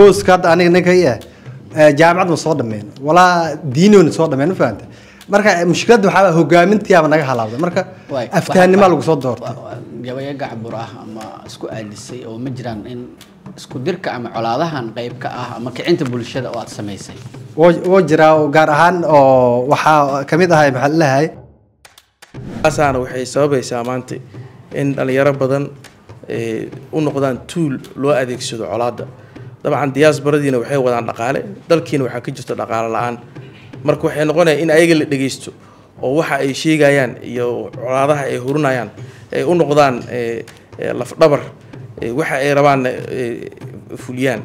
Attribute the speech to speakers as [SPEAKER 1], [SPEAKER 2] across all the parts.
[SPEAKER 1] supposka hadda aniga ninka i ah eh, jaamacad ma soo dhameen walaa diinoona soo dhameen ma fahanta marka mushkiladda waxaa waye hogaamintiyaaba naga halaabday marka
[SPEAKER 2] Waay,
[SPEAKER 1] aftahannimaa
[SPEAKER 2] waxa-
[SPEAKER 1] lagu soo doortay
[SPEAKER 2] wa- wa- gabayo gacbur ah ama isku aadisay oo ma jiraan in isku dirka ama colaadahan qayb ka ah ama kicinta bulshada oo aad samaysay
[SPEAKER 1] woo woo jiraa oo gaar ahaan oo waxaa kamid ahay maxaa la leeyahay
[SPEAKER 3] taasaana waxay sababaysaa maanta in dhalinyaro badan eh, u noqdaan tuul loo adeegsado colaadda dabcan diyaasbaradiina waxay wadaan dhaqaale dalkiina waxaa ka jirta dhaqaale la-aan marka waxay noqonaya in ayaga la dhegeysto oo waxa ay sheegayaan iyo colaadaha ay hurinayaan ay u noqdaan eh, eh, lafdhabar eh, waxa ay rabaan fuliyaan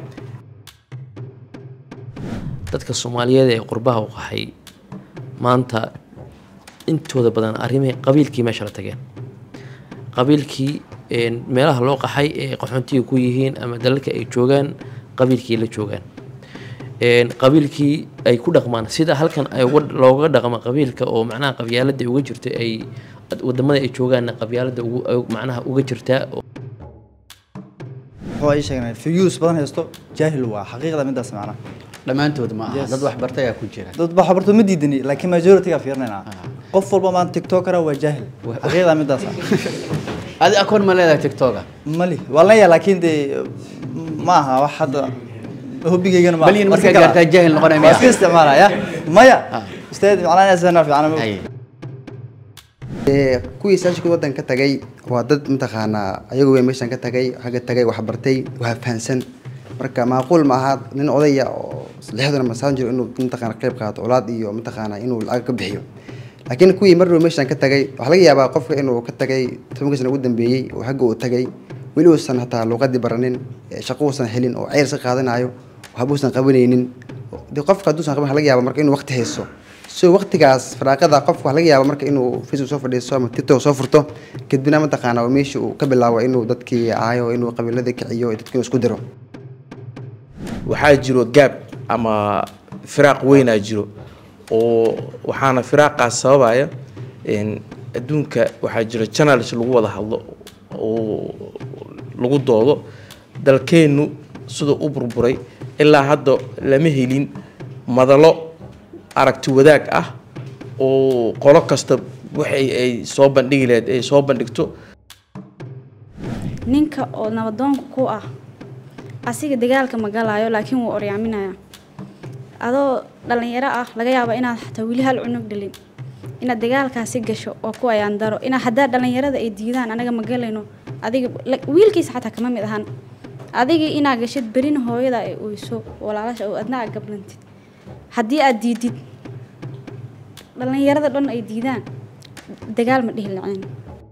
[SPEAKER 4] dadka soomaaliyeed ee qurbaha u qaxay maanta intooda badan arrimihii qabiilkii meesha la tageen qabiilkii een, meelaha loo qaxay ee qaxoontiga ku yihiin ama dalalka ay joogaan qabiilkii la joogaan Een, qabiilkii ay ku dhaqmaan sida halkan ay uga- looga dhaqmo qabiilka oo macnaha qabyaalada uga jirta ay wadamada ay joogaanna qabyaalada ugu- ay macnaha uga jirtaa oo
[SPEAKER 5] wuxuu ay sheegnay fiyuus badan haysto jaahil waa xaqiiqda midaas macnaha
[SPEAKER 2] dhammaantood ma aha
[SPEAKER 5] Yes.
[SPEAKER 2] dad waxbartay ayaa ku jira
[SPEAKER 5] dad ba xabarto ma diidani laakiin majority-ga fiirinayna qof walba maanta tiktokera waa jaahil xaqiiqda midaas ah
[SPEAKER 2] adi akoon ma leedahay tiktoka
[SPEAKER 5] mali waa leeyahay laakiin dee ma aha wax hadda hobbigaygana ma
[SPEAKER 2] Balyin markaa
[SPEAKER 5] Marka kale-
[SPEAKER 2] gaartaa jaahil noqonaya
[SPEAKER 5] waa
[SPEAKER 2] miyaa?
[SPEAKER 5] iska isticmaalaya maya
[SPEAKER 2] Ah.
[SPEAKER 5] ustaad macnaa inaa sana fiican
[SPEAKER 2] Hay.
[SPEAKER 6] Ee, kuwii saashka waddan ka tagay waa dad mataqaanaa ayagu way meeshan ka tagay xagga tagay wax bartay wax fahansan marka macquul ma aha nin odaya oo lixdan ama saan jiro inuu mataqaana qayb qaato colaad iyo mataqaana inuu lacag ka bixiyo laakiin kuwii mar dhow meeshan ka tagay waxaa laga yaabaa qofka inuu ka tagay tobanka sana ugu dambeeyey oo xagga uu tagay weli uusan hataa luuqadii baranin ee shaqo uusan helin oo ceyr iska qaadanayo waxba uusan qabanaynin dee qofka hadduusan qaban waxaa laga yaabaa marka inuu waqti haysto so waqtigaas faraaqada qofka waxaa laga yaaba marka inuu facebook soo fadhiisto ama tiktok soo furto kadibna mataqaana waa meesha uu ka bilaabo inuu dadkii caayo inuu qabiiladii kiciyo dadkii inuu isku diro
[SPEAKER 3] waxaa jiro gaab ama firaaq weynaa jiro oo waxaana firaaqaas sababaya een, adduunka waxaa jira channels lagu wada hadlo oo lagu doodo dalkeennu siduu u burburay ilaa hadda lama helin madalo aragti wadaag ah oo qolo kasta waxay ay soo bandhigi lahayd ay soo bandhigto
[SPEAKER 7] ninka oo nabadoonka ku ah asiga dagaalka ma galaayo laakiin wuu oryaaminaya adoo dhalinyaro ah laga yaaba inaad xataa weli hal cunug dhalin inaad dagaalkaasi gasho oo ku ayaan daro inaa haddaa dhalinyarada ay diidaan anaga ma galayno adiga la- wiilkiisa xataa kama mid ahan adigii inaa gashid berina hooyada ay oyso walaalasha oo adna aad gablantid haddii aad diidid dhalinyarada dhan ay diidaan dagaal ma dhihi lacin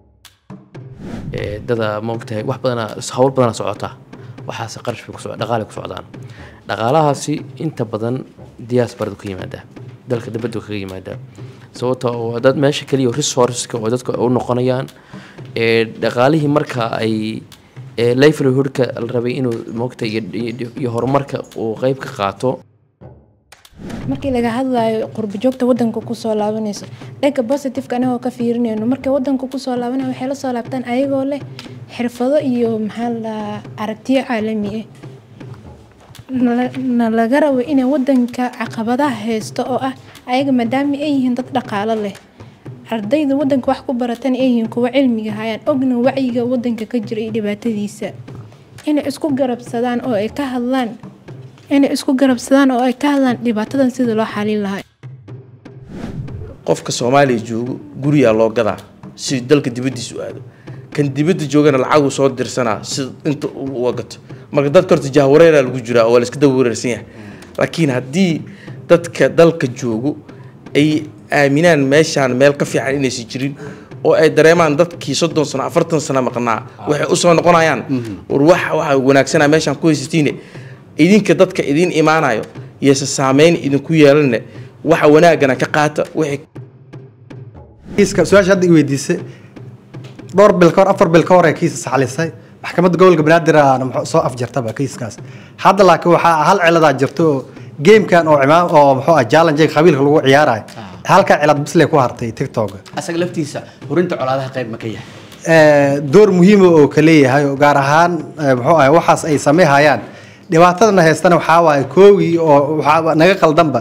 [SPEAKER 4] ee, dada maogtahay wax badanaa hawl badanaa socota waxaase qarash bay kuso dhaqaale ku socdaan dhaqaalahaasi inta badan diasporada ku yimaada dalka dibadda kaga yimaada sababta oo dad meesha keliya resourceska oo dadka u noqonayaan ee dhaqaalihii marka ay ee livelihoodka la rabay inuu maogtahay iyo- iyo iyo horumarka uu qeyb ka qaato
[SPEAKER 8] markii laga hadlayo qurbo joogta wadanka kusoo laabanayso dhanka positiveka anagoo ka fiirinayno markay wadanka kusoo laabanaya waxay la soo laabtaan ayagoo leh xirfado iyo maxaa la dhahaa aragtiyo caalami ah Nala- na laga rabo inay wadanka caqabadaha haysto oo ah ayaga maadaama ay yihiin dad dhaqaalo leh ardayda wadanka wax ku baratan ay yihiin kuwa cilmiga hayaan ogna wacyiga wadanka ka jira iyo dhibaatadiisa inay isku garabsadaan oo ay ka hadlaan inay isku garabsadaan oo ay ka hadlaan dhibaatadan sida loo xalin lahaa
[SPEAKER 3] qofka soomaaliya joogo guriyaa loo gadaa si dalka dibaddiisa u aado kan dibadda joogana lacaguu soo dirsanaa si inta uu uga gato marka dadka horta jahwareeraa lagu jiraa oo waa la iska daba wareersan yahay laakiin haddii dadka dalka joogo ay aaminaan meeshaan meel ka fiican inaysan jirin oo ay dareemaan dadkii soddon sano afartan sano maqnaa waxay usoo noqonayaan war waxa waxa wanaagsanaa meeshaan ku haysatiine idinka dadka idin imaanayo iyose saameyn idinku yeelanne waxa wanaagana ka qaata wixii
[SPEAKER 1] kiiska su-aasha hadda i weydiisay dhowr bil ka hor afar bil ka hor ee kiisa saxlisay maxkamadda gobolka banaadir aana muxuu soo afjartaba kiiskaas hadda laakiin waxaa hal ciladaa jirto oo geemkan oo cimaam oo muxuu ah challenge qabiilka lagu ciyaarayo halkaa cilad bisley ku hartay tiktok
[SPEAKER 2] asaga laftiisa hurinta colaadaha qayb ma ka yahay
[SPEAKER 1] Eh, door muhiima oo ka leeyahay oo gaar ahaan eh, muxuu ahay waxaas ay sameynayaan dhibaatadana haystana waxaa waaye koogii oo waxaa naga qaldanba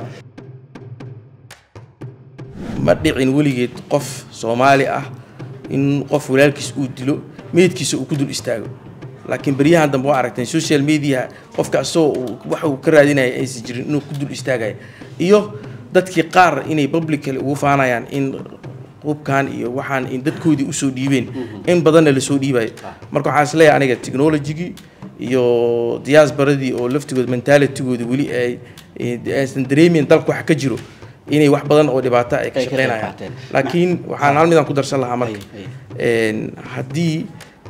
[SPEAKER 3] ma dhicin weligeed qof soomaali ah in qof walaalkiis uu dilo meydkiisa uu ku dul istaago laakiin beryahan dambe waa aragteen social media qofka asagoo waxa uu ka raadinaya aysan jirin inuu ku dul istaagaya iyo dadkii qaar inay publicly ugu faanayaan in hubkan iyo waxaan in dadkoodii usoo dhiibeen in badanna lasoo dhiibayo marka waxaan isleeyahay aniga technologygii iyo diaasbaradii oo laftigood mentalitigooda weli ay aysan dareemeyn dalka wax ka jiro inay wax badan oo dhibaato ay ka
[SPEAKER 2] Ay ka qayb
[SPEAKER 3] shaqeynayaan
[SPEAKER 2] qaateen.
[SPEAKER 3] laakiin waxaan hal midaan ku darsan lahaa marka
[SPEAKER 2] Ay,
[SPEAKER 3] een, haddii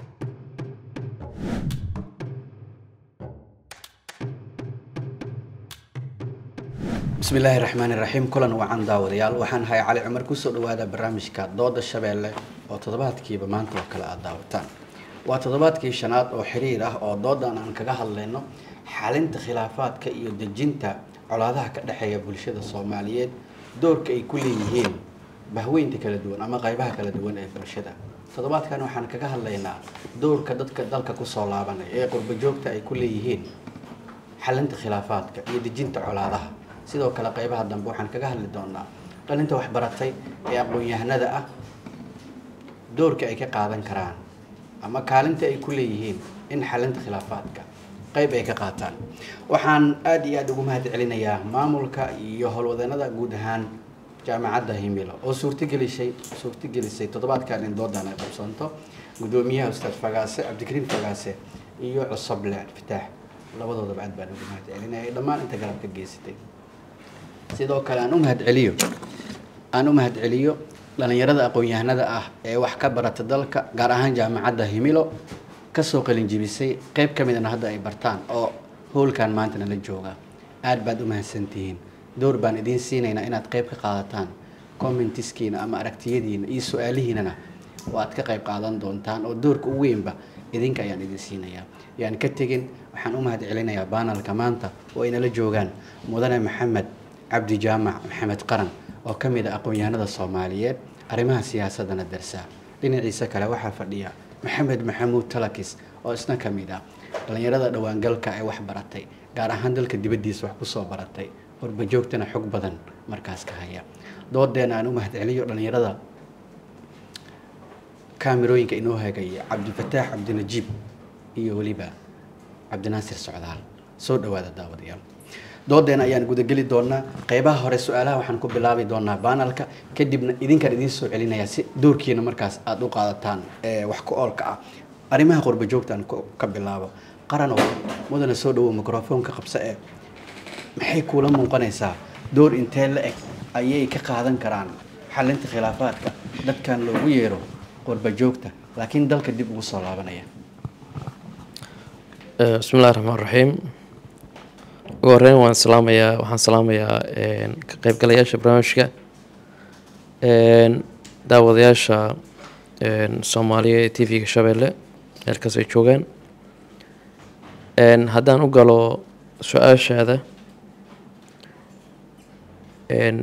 [SPEAKER 2] bismi illaahi raxmaani raxiim kulan wacan daawadayaal waxaan ahay cali cumar kusoo dhawaada barnaamijka dooda shabeelle oo toddobaadkiiba maanta oo kale aad daawataan waa toddobaadkii shanaad oo xiriir ah oo doodan aan kaga hadlayno xalinta khilaafaadka iyo dejinta colaadaha ka dhexeeya bulshada soomaaliyeed doorka ay ku leeyihiin bahweynta kala duwan ama qaybaha kala duwan ee bulshada toddobaadkan waxaan kaga hadlaynaa doorka dadka dalka kusoo laabanaya ee qurbo joogta ay ku leeyihiin xalinta khilaafaadka iyo dejinta colaadaha sidoo kale qaybaha dambe waxaan kaga hadli doonaa dhalinta waxbaratay ee aqoon-yahanada ah doorka ay ka qaadan karaan ama kaalinta ay ku leeyihiin in xalinta khilaafaadka qayb ay ka qaataan waxaan aada iyo aada ugu mahad celinayaa maamulka iyo howlwadeenada guud ahaan jaamacadda himilo oo suurtagelisay suurtagelisay toddobaadkan in doodan ay qabsanto gudoomiyaha ustaad fagaase cabdikariim fagaase iyo cusoble fitaax labadoodaba aad baan ugu mahad celinaya dhammaan inta garab ka geysatay sidoo kale aan u mahad celiyo aan u mahad celiyo dhalinyarada aqoon-yahanada ah ee wax ka barata dalka gaar ahaan jaamacadda himilo kasoo qalin jibisay qayb ka midana hadda ay bartaan oo howlkan maanta nala jooga aad baad u mahadsantihiin door baan idiin siinaynaa inaad qayb ka qaadataan commentiskiina ama aragtiyadiina iyo su-aalihiinana oo aad ka qayb qaadan doontaan oo doorka ugu weynba idinka ayaan idin siinayaa yaan ka tegin waxaan u mahad celinayaa baanalka maanta oo ay nala joogaan mudane maxamed cabdi jaamac maxamed qaran oo ka mid a aqoon-yahanada soomaaliyeed arrimaha siyaasadana darsa dhinaciisa kale waxaa fadhiya maxamed maxamuud talakis oo isna ka mid ah dhallinyarada dhowaangalka ee wax baratay gaar ahaan dalka dibaddiisa wax kusoo baratay horbajoogtana xog badan markaas ka haya doodeena aan u mahad celiyo dhallinyarada kaamirooyinka inoo hagaya cabdifataax cabdinajiib iyo weliba cabdinaasir socdaal soo dhawaada daawadayaal doodeena ayaan gudageli doonaa qeybaha hore su-aalaha waxaan ku bilaabi doonaa baanalka kadibna idinkaan idiin soo celinayaa si doorkiina markaas aada u qaadataan ee wax ku oolka ah arrimaha qurba joogtaan ka bilaabo qaranow mudana soo dhawow microfoonka qabse ee maxay kuula muuqanaysaa door intee la eg ayay ka qaadan karaan xalinta khilaafaadka dadkan loogu yeero qurba joogta laakiin dalka dib ugu soo laabanaya
[SPEAKER 4] Eh, bismi illahi raxmaan raxiim ugu horeyn waan salaamayaa waxaan salaamayaa een, ka qaybgalayaasha barnaamijka een, daawadayaasha een, soomaaliya ee t v-ga shabeelle meelkaas ay joogaan een, haddaan u galo su-aashaada een,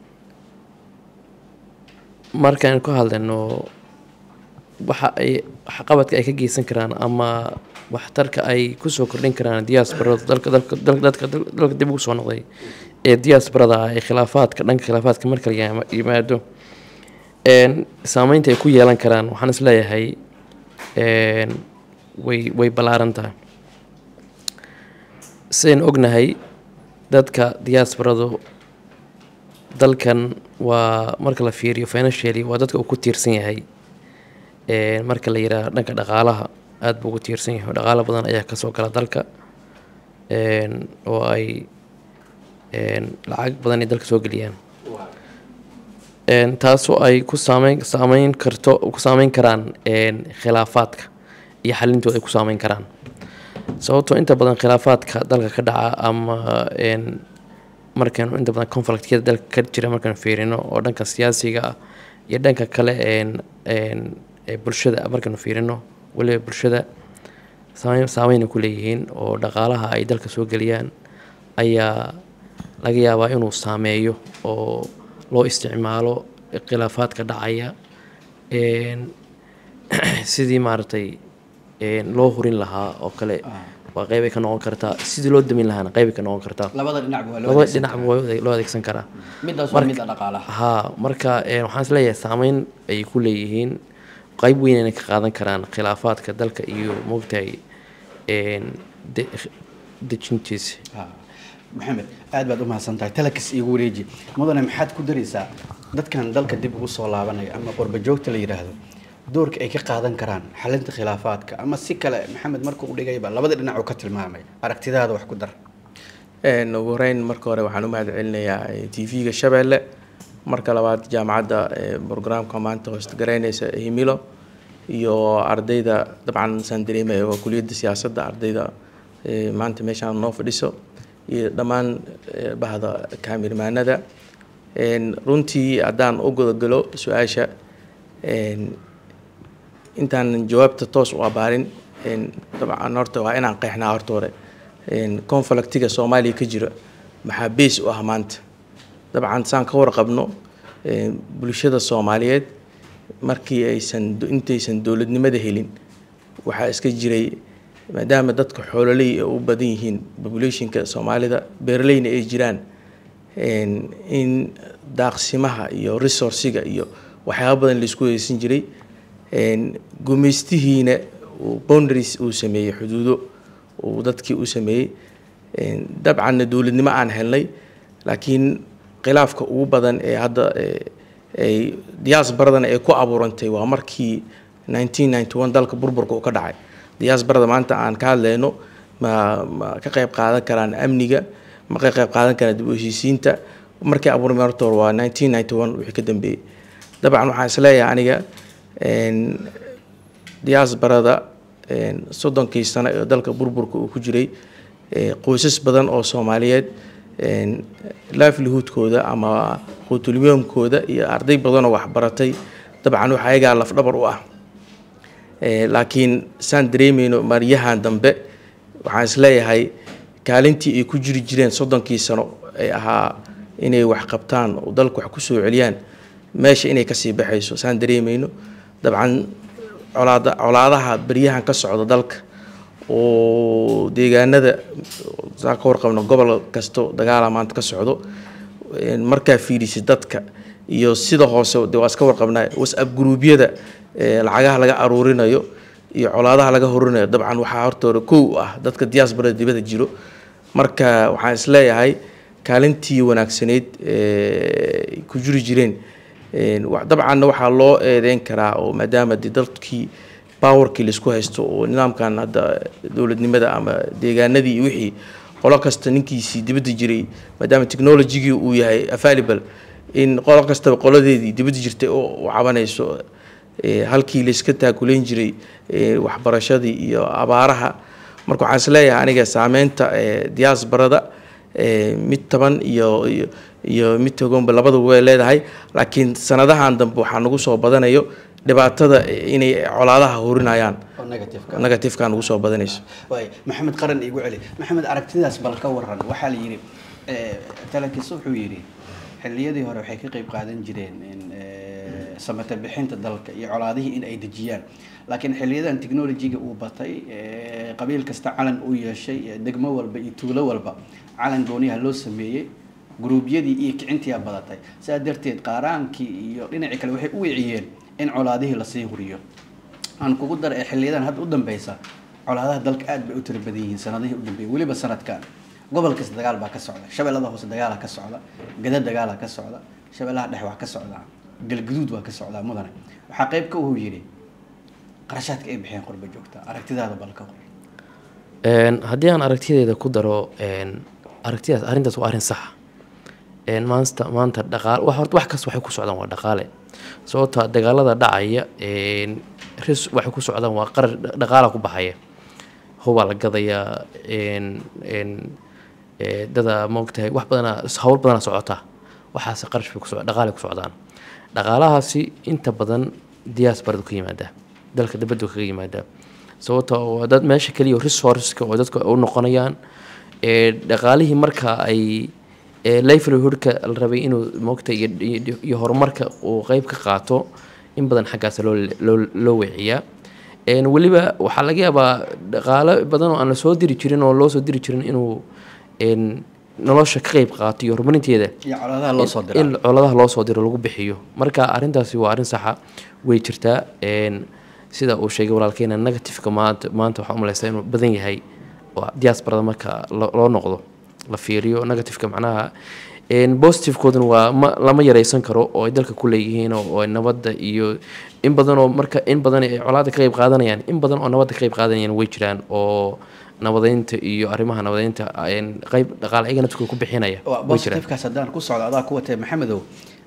[SPEAKER 4] markaan ku hadlayno waxa ay waxqabadka ay ka geysan karaan ama waxtarka ay kusoo kordhin karaan diaasbarada dalka dalka dalka dadka dalka dib ugu soo noqday ee diaasbarada ah ee khilaafaadka dhanka khilaafaadka marka la yimaado- yimaado een saameynta ay ku yeelan karaan waxaan is leeyahay een way way ballaaran tahay sidaynu ognahay dadka diaasbaradu dalkan waa marka la fiiriyo financially waa dadka uu ku tiirsan yahay Een, marka la yidhaahdo dhanka dhaqaalaha aada buu ugu tiirsan yahay oo dhaqaalo badan ayaa kasoo gala dalka Een, oo ay een, lacag badan ay dalka soo geliyaan Een, taasoo ay ku saameyn saameyn karto ku saameyn karaan een, khilaafaadka iyo xalintooda ay ku saameyn karaan sababtoo inta badan khilaafaadka dalka ka dhaca ama een, markaynu inta badan conflictyada dalka ka jira markaynu fiirino oo dhanka siyaasiga ah iyo dhanka kale een een ee bulshada markaynu fiirino weliba bulshada saameyn saameyna ku leeyihiin oo dhaqaalaha ay dalka soo geliyaan ayaa laga yaabaa inuu saameeyo oo loo isticmaalo khilaafaadka dhacaya een sidii maaragtay een loo hurin lahaa oo kale waa qeybay ka noqon kartaa sidii loo damin lahaana qeybay ka noqon kartaa
[SPEAKER 2] labada dhinacba waa loo
[SPEAKER 4] labada
[SPEAKER 2] adeegsan
[SPEAKER 4] dhinacba
[SPEAKER 2] karaa.
[SPEAKER 4] waa loo adeegsan karaa
[SPEAKER 2] midaas waa
[SPEAKER 4] Marka-
[SPEAKER 2] midda dhaqaalaha
[SPEAKER 4] haa marka eh, waxaan isleeyahay saameyn ay ku leeyihiin qeyb weyn inay ka qaadan karaan khilaafaadka dalka iyo moogtahay een, de- dejintiisa
[SPEAKER 2] Ha. maxamed aad baad u mahadsan tahay talakas iigu wareeji mudane maxaad ku daraysaa dadkan dalka dib ugu soo laabanaya ama qurba joogta la yidhaahdo doorka ay ka qaadan karaan xalinta khilaafaadka ama si kale maxamed markuu u dhigayba labada dhinac uu ka tilmaamay aragtidaada wax ku dar
[SPEAKER 3] Een, ugu horeyn marka hore waxaan u mahad celinayaa t v-ga shabeelle marka labaad jaamacadda ee, programka maanta hoostagaraynaysa himilo iyo ardayda dabcan saan dareemaya waa kuliyadda siyaasadda ardayda ee, maanta meeshaan noo fadhiso iyo dhammaan ee, bahda kaamirmaanada Een, runtii haddaan u gudagalo su-aasha een, intaanan jawaabta toos u abaarin een, dabcan horta waa inaan qeexnaa horta hore een, conflictiga soomaaliya ka jira maxaa bees u ah maanta dabcan saan ka warqabno een, bulshada soomaaliyeed markii aysan intaysan dowladnimada helin waxaa iska jiray maadaama dadka xoololey ay u badan yihiin populationka soomaalida beeraleyna ay jiraan een, in daaqsimaha iyo resourciga iyo waxyaaba badan laisku haysan jiray een, gumeystihiina uu boundaries uu sameeyey xuduudo uu dadkii u sameeyey een, dabcanna dowladnimo aan helnay laakiin khilaafka ugu badan ee hadda ee, ay diaasbaradana ay ku abuurantay waa markii 1991 dalka burburka uu ka dhacay diaasbarada maanta aan ka hadlayno ma ma ka qayb qaadan karaan amniga ma ka qayb qaadan karaan dib u heshiisiinta markii abuurmay horta hore waa 1991 wixii ka dambeeyey dabcan waxaan isleeyahay aniga een, diaasbarada een, soddonkii sano ee dalka burburka uu ku jiray ee, qoysas badan oo soomaaliyeed een, livelihoodkooda ama quutulyoomkooda iyo arday badanoo waxbaratay dabcan waxa ayagaa lafdhabar u ah Ee, laakiin saan dareemayno maryahan dambe waxaan isleeyahay kaalintii ay ku jiri jireen soddonkii sano ee ahaa inay wax qabtaan oo dalka wax kusoo celiyaan meesha inay kasii baxayso saan dareemayno dabcan colaada colaadaha beryahan ka socda dalka oo deegaanada saa ka warqabno gobol kasto dagaala maanta ka socdo een, markaa fiirisid dadka iyo sida hoose de waa iska warqabnaa whatsapp gruubyada ee, lacagaha laga aruurinayo iyo colaadaha laga horinayo dabcan waxaa horta hore kow u ah dadka diaasbarada dibada jiro marka waxaan isleeyahay kaalintii wanaagsaneyd ee ku jiri jireen een, wa- dabcanna waxaa loo eedeyn karaa oo maadaama de dadkii powerkii laisku haysto oo nidaamkan hadda dowladnimada ama deegaanadii iyo wixii qolo kasta ninkiisii dibadda jiray maadaama technologygii uu yahay available in qolo kastaba qoladeedii dibadda jirtay oo u cabanayso ee, halkii layska taakulayn jiray ee, waxbarashadii iyo abaaraha marka waxaan isleeyahay aniga saameynta ee, diaasbarada ee, mid taban iyo iyo iyo mid togonba labadaba way leedahay laakiin sanadahan dambe waxaa nagu soo badanayo dhibaatada inay colaadaha horinayaan
[SPEAKER 2] oo negative
[SPEAKER 3] negatifeka nagu soo badanayso
[SPEAKER 2] waay maxamed qaran iigu celi maxamed aragtidaas bal ka waran waxaa la yidhi eh, talakis wuxuu yidhi xilliyadii hore waxay ka qayb qaadan jireen in eh, samata bixinta dalka iyo colaadihii in ay dejiyaan laakiin xiliyadan technologyga uu batay eh, qabiil kasta calan uu yeeshay eh, degmo walba iyo tuulo walba calan gooniyaha loo sameeyey gruubyadii iyo kicintiyaa badatay sidaa darteed qaaraankii iyo dhinacii kale waxay u wiciyeen in colaadihii lasii huriyo aan kugu dar ee xiliyadan hadda u dambeysa colaadaha dalka aad bay u tira badan yihiin sanadihii u dambeeyay weliba sanadkan gobol kasta dagaal baa ka socda shabeellada hoose dagaala ka socda gada dagaala ka socda shabeellaha dhexe waa ka socdaa galguduud waa ka socdaa mudane waxaa qayb ka uu yidhi qarashaadka ay bixiyeen qurba joogta aragtidaada bal ka qor
[SPEAKER 4] Een, haddii aan aragtiyadeeda ku daro een, aragtidaas arrintaas waa arrin saxa een, maanta maanta dhaqaale wax horta wax kasta waxay ku socdaan waa dhaqaale sababta dagaalada dhacaya een, ris waxay ku socdaan waa qarar dhaqaala ku baxaya hubaa la gadayaa een, een, ee, dada maogtahay wax badana hawl badana socota waxaase qarash bay kuso dhaqaale ku socdaan dhaqaalahaasi inta badan diaasbaradu ka yimaada dalka dibaddu kaga yimaada sababta waa dad meesha keliya resourceska oo dadka u noqonayaan ee dhaqaalihii marka ay ee livelihoodka la rabay inuu moogta iyo, iyo, iyo horumarka uu qeyb ka qaato in badan xaggaas loo loo loo weeciyaa Een, weliba waxaa laga yaabaa dhaqaale badan oo aan la soo diri jirin oo loo soo diri jirin inuu een, nolosha ka qeyb qaato iyo horumarinteeda
[SPEAKER 2] iyo colaadaha loo soo diraa
[SPEAKER 4] in coladaha loo soo diro lagu bixiyo marka arrintaasi waa arrin saxa way jirtaa een, sida uu sheegay walaalkeena negativeka maanta maanta waxaa umaleysaa inuu badan yahay oo diasporada marka lo- loo noqdo la fiiriyo negativeka macnaha een, positivekooduna waa ma lama yareysan karo oo ay dalka ku leeyihiin oo oo ay nabadda iyo in badan oo marka in badan ay colaada ka qeyb qaadanayaan in badan oo nabadda ka qeyb qaadanayaan way jiraan oo nabadeynta iyo arrimaha nabadeynta een, qeyb dhaqaale ayaga naftkooda ku bixinaya
[SPEAKER 2] waa
[SPEAKER 4] way jiraan
[SPEAKER 2] positivekaas haddaan ku socdo adaa ku watee maxamedow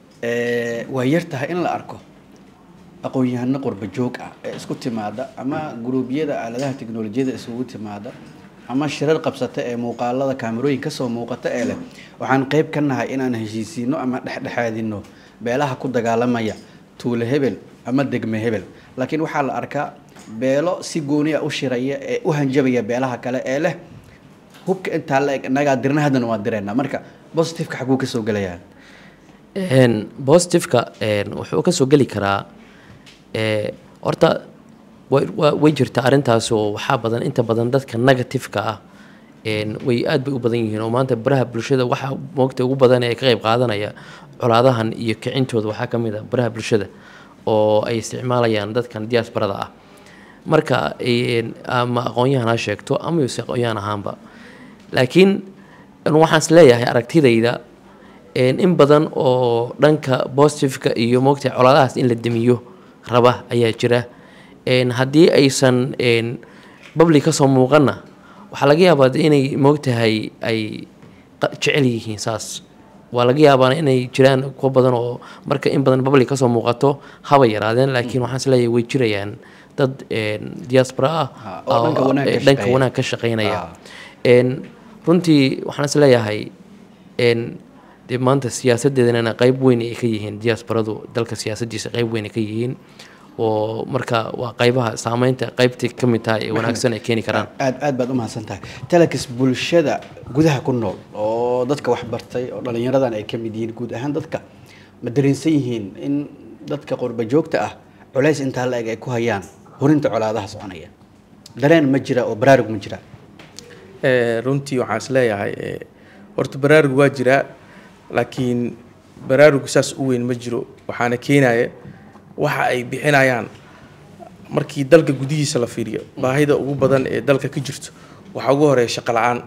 [SPEAKER 2] ee, waa yar tahay in la arko aqoon-yahano qurba joog ah ee isku timaada ama guruubyada aaladaha teknolojiyada isugu timaada ama shirar qabsata ee muuqaalada kaamerooyin kasoo muuqata ee leh waxaan qeyb ka nahay inaan heshiisiino ama dhexdhexaadino beelaha ku dagaalamaya tuule hebel ama degme hebel laakiin waxaa la arkaa beelo si gooniya u shiraya ee u hanjabaya beelaha kale ee leh hubka intaa la eg innagaa dirna haddana waa direynaa marka positiveka xaguu kasoo gelayaa
[SPEAKER 4] Een, positiveka een, wuxuu ka soo geli karaa ee, horta way waa- way jirtaa arrintaas oo waxaa badan inta badan dadka negativeka ah een, way aad bay u badan yihiin oo maanta baraha bulshada waxaa moogta ugu badan ee ka qeyb qaadanaya colaadahan iyo kicintooda waxaa ka mid ah baraha bulshada oo ay isticmaalayaan dadkan diasporada ah marka een, ama aqoon-yahan ha sheegto ama yuse aqoon-yahan ahaanba laakiin waxaan is leeyahay aragtidayda een, in badan oo dhanka positiveka iyo moogta colaadahaas in la demiyo raba ayaa jira een, haddii aysan een, public kasoo muuqanna waxaa laga yaabaa de inay moogtahay ay qa- jecel yihiin saas waa laga yaabaa inay jiraan kuwa badan oo marka in badan public kasoo muuqato haba yaraadeen laakiin waxaan is leeyahay way jirayaan dad een, diaspora ah
[SPEAKER 2] Ha, oo dhanka
[SPEAKER 4] oo-
[SPEAKER 2] wanaag ka
[SPEAKER 4] ee, dhanka
[SPEAKER 2] shaqeeya.
[SPEAKER 4] wanaag ka shaqeynaya
[SPEAKER 2] Ah.
[SPEAKER 4] een, runtii waxaan is leeyahay een, dee maanta siyaasadeedana qayb weyn ay ka yihiin diasporadu dalka siyaasadiisa qayb weyn ay ka yihiin oo marka waa qaybaha saameynta qaybtay ka mid tahay ee wanaagsan ay keeni karaan
[SPEAKER 2] aad aad baad u mahadsan tahay telex bulshada gudaha ku nool oo dadka wax bartay oo dhallinyaradan ay ka mid yihiin guud ahaan dadka ma dareensan yihiin in dadka qurba joogta ah culays intaa la eg ay ku hayaan hurinta colaadaha soconaya dareen ma jira oo baraarug ma jira
[SPEAKER 3] Ee, runtii waxaan is leeyahay ee, horta baraarug waa jiraa laakiin baraarug saas u weyn ma jiro waxaana keenaya waxa ay bixinayaan markii dalka gudihiisa la fiiriyo baahida ugu badan ee dalka ka jirto waxaa ugu horeeya shaqo la-aan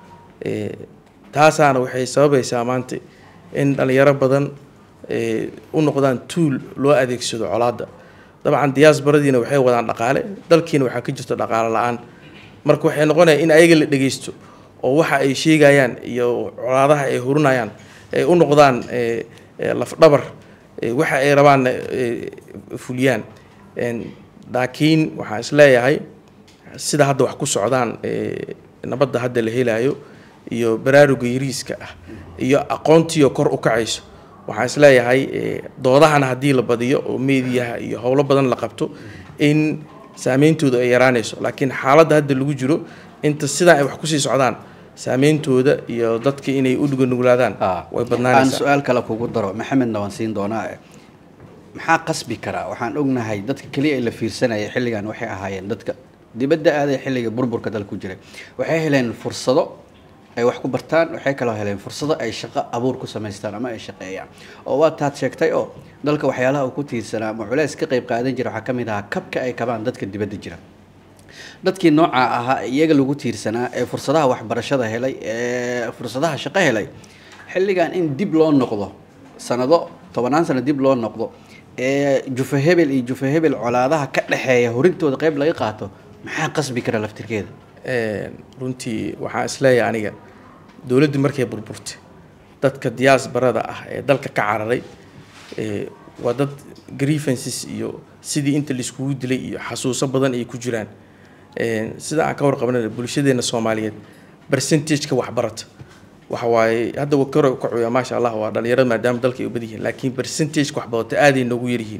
[SPEAKER 3] Ee, taasaana waxay sababaysaa maanta in dhalinyaro badan ee, u noqdaan tuul loo adeegsado colaadda dabcan diyaasbaradiina waxay wadaan dhaqaale dalkiina waxaa ka jirta dhaqaale la-aan marka waxay noqonaya in ayaga la dhegeysto oo waxa ay sheegayaan iyo colaadaha ay hurinayaan ay u noqdaan ee, ee, lafdhabar ee, waxa ay rabaan ee, fuliyaan Een, laakiin waxaan is leeyahay sida hadda wax ku socdaan ee, nabadda hadda la helayo iyo baraaruga yariiska ah iyo aqoontiiyo kor u kacayso waxaan is leeyahay ee, doodahana haddii la badiyo oo meediyaha iyo howlo badan la qabto in saameyntooda ay yaraanayso laakiin xaaladda hadda lagu jiro inta sidaa ay wax kusii socdaan saameyntooda iyo dadka inay u dhuganuglaadaan way
[SPEAKER 2] aan
[SPEAKER 3] badnaanaysaa
[SPEAKER 2] su-aal kale kugu daro maxamedna waan siin doonaa eh. maxaa qasbi karaa waxaan ognahay dadka keliya ee la fiirsanaya xilligan waxay ahaayeen dadka dibadda aaday xilliga burburka dalka ku jiray waxay heleen fursado ay wax ku bartaan waxay kaloo heleen fursado ay shaqo abuur ku samaystaan ama ay shaqeeyaan oo waa taad sheegtay oo dalka waxyaalaha uu ku tiirsanaa ama culeys ka qayb qaadan jira waxaa ka mid ahaa kabka ay kabaan dadka dibadda jira dadkii nooca ahaa ee iyaga lagu tiirsanaa ee fursadaha waxbarashada helay ee fursadaha shaqo helay xilligan in dib loo noqdo sanado tobanaan sano dib loo noqdo ee jufa hebel iyo jufa hebel colaadaha ka dhexeeya horintooda qayb laga qaato maxaa qasbi kara laftirkeeda
[SPEAKER 3] Een, runtii waxaan isleeyahay aniga dowladdii markay burburtay dadka diaasbarada ah ee dalka ka cararay ee, waa dad grievances iyo sidii inta laiskugu dilay iyo xasuuso badan ay ku jiraan Een, sida aan ka warqabnay bulshadeena soomaaliyeed percentageka waxbarata waxa waaye hadda waa kore u kacuya maasha allah waa dhalinyarada maadaama dalka ay u badan yihiin laakiin percentageka waxbarata aaday noogu yaryihiin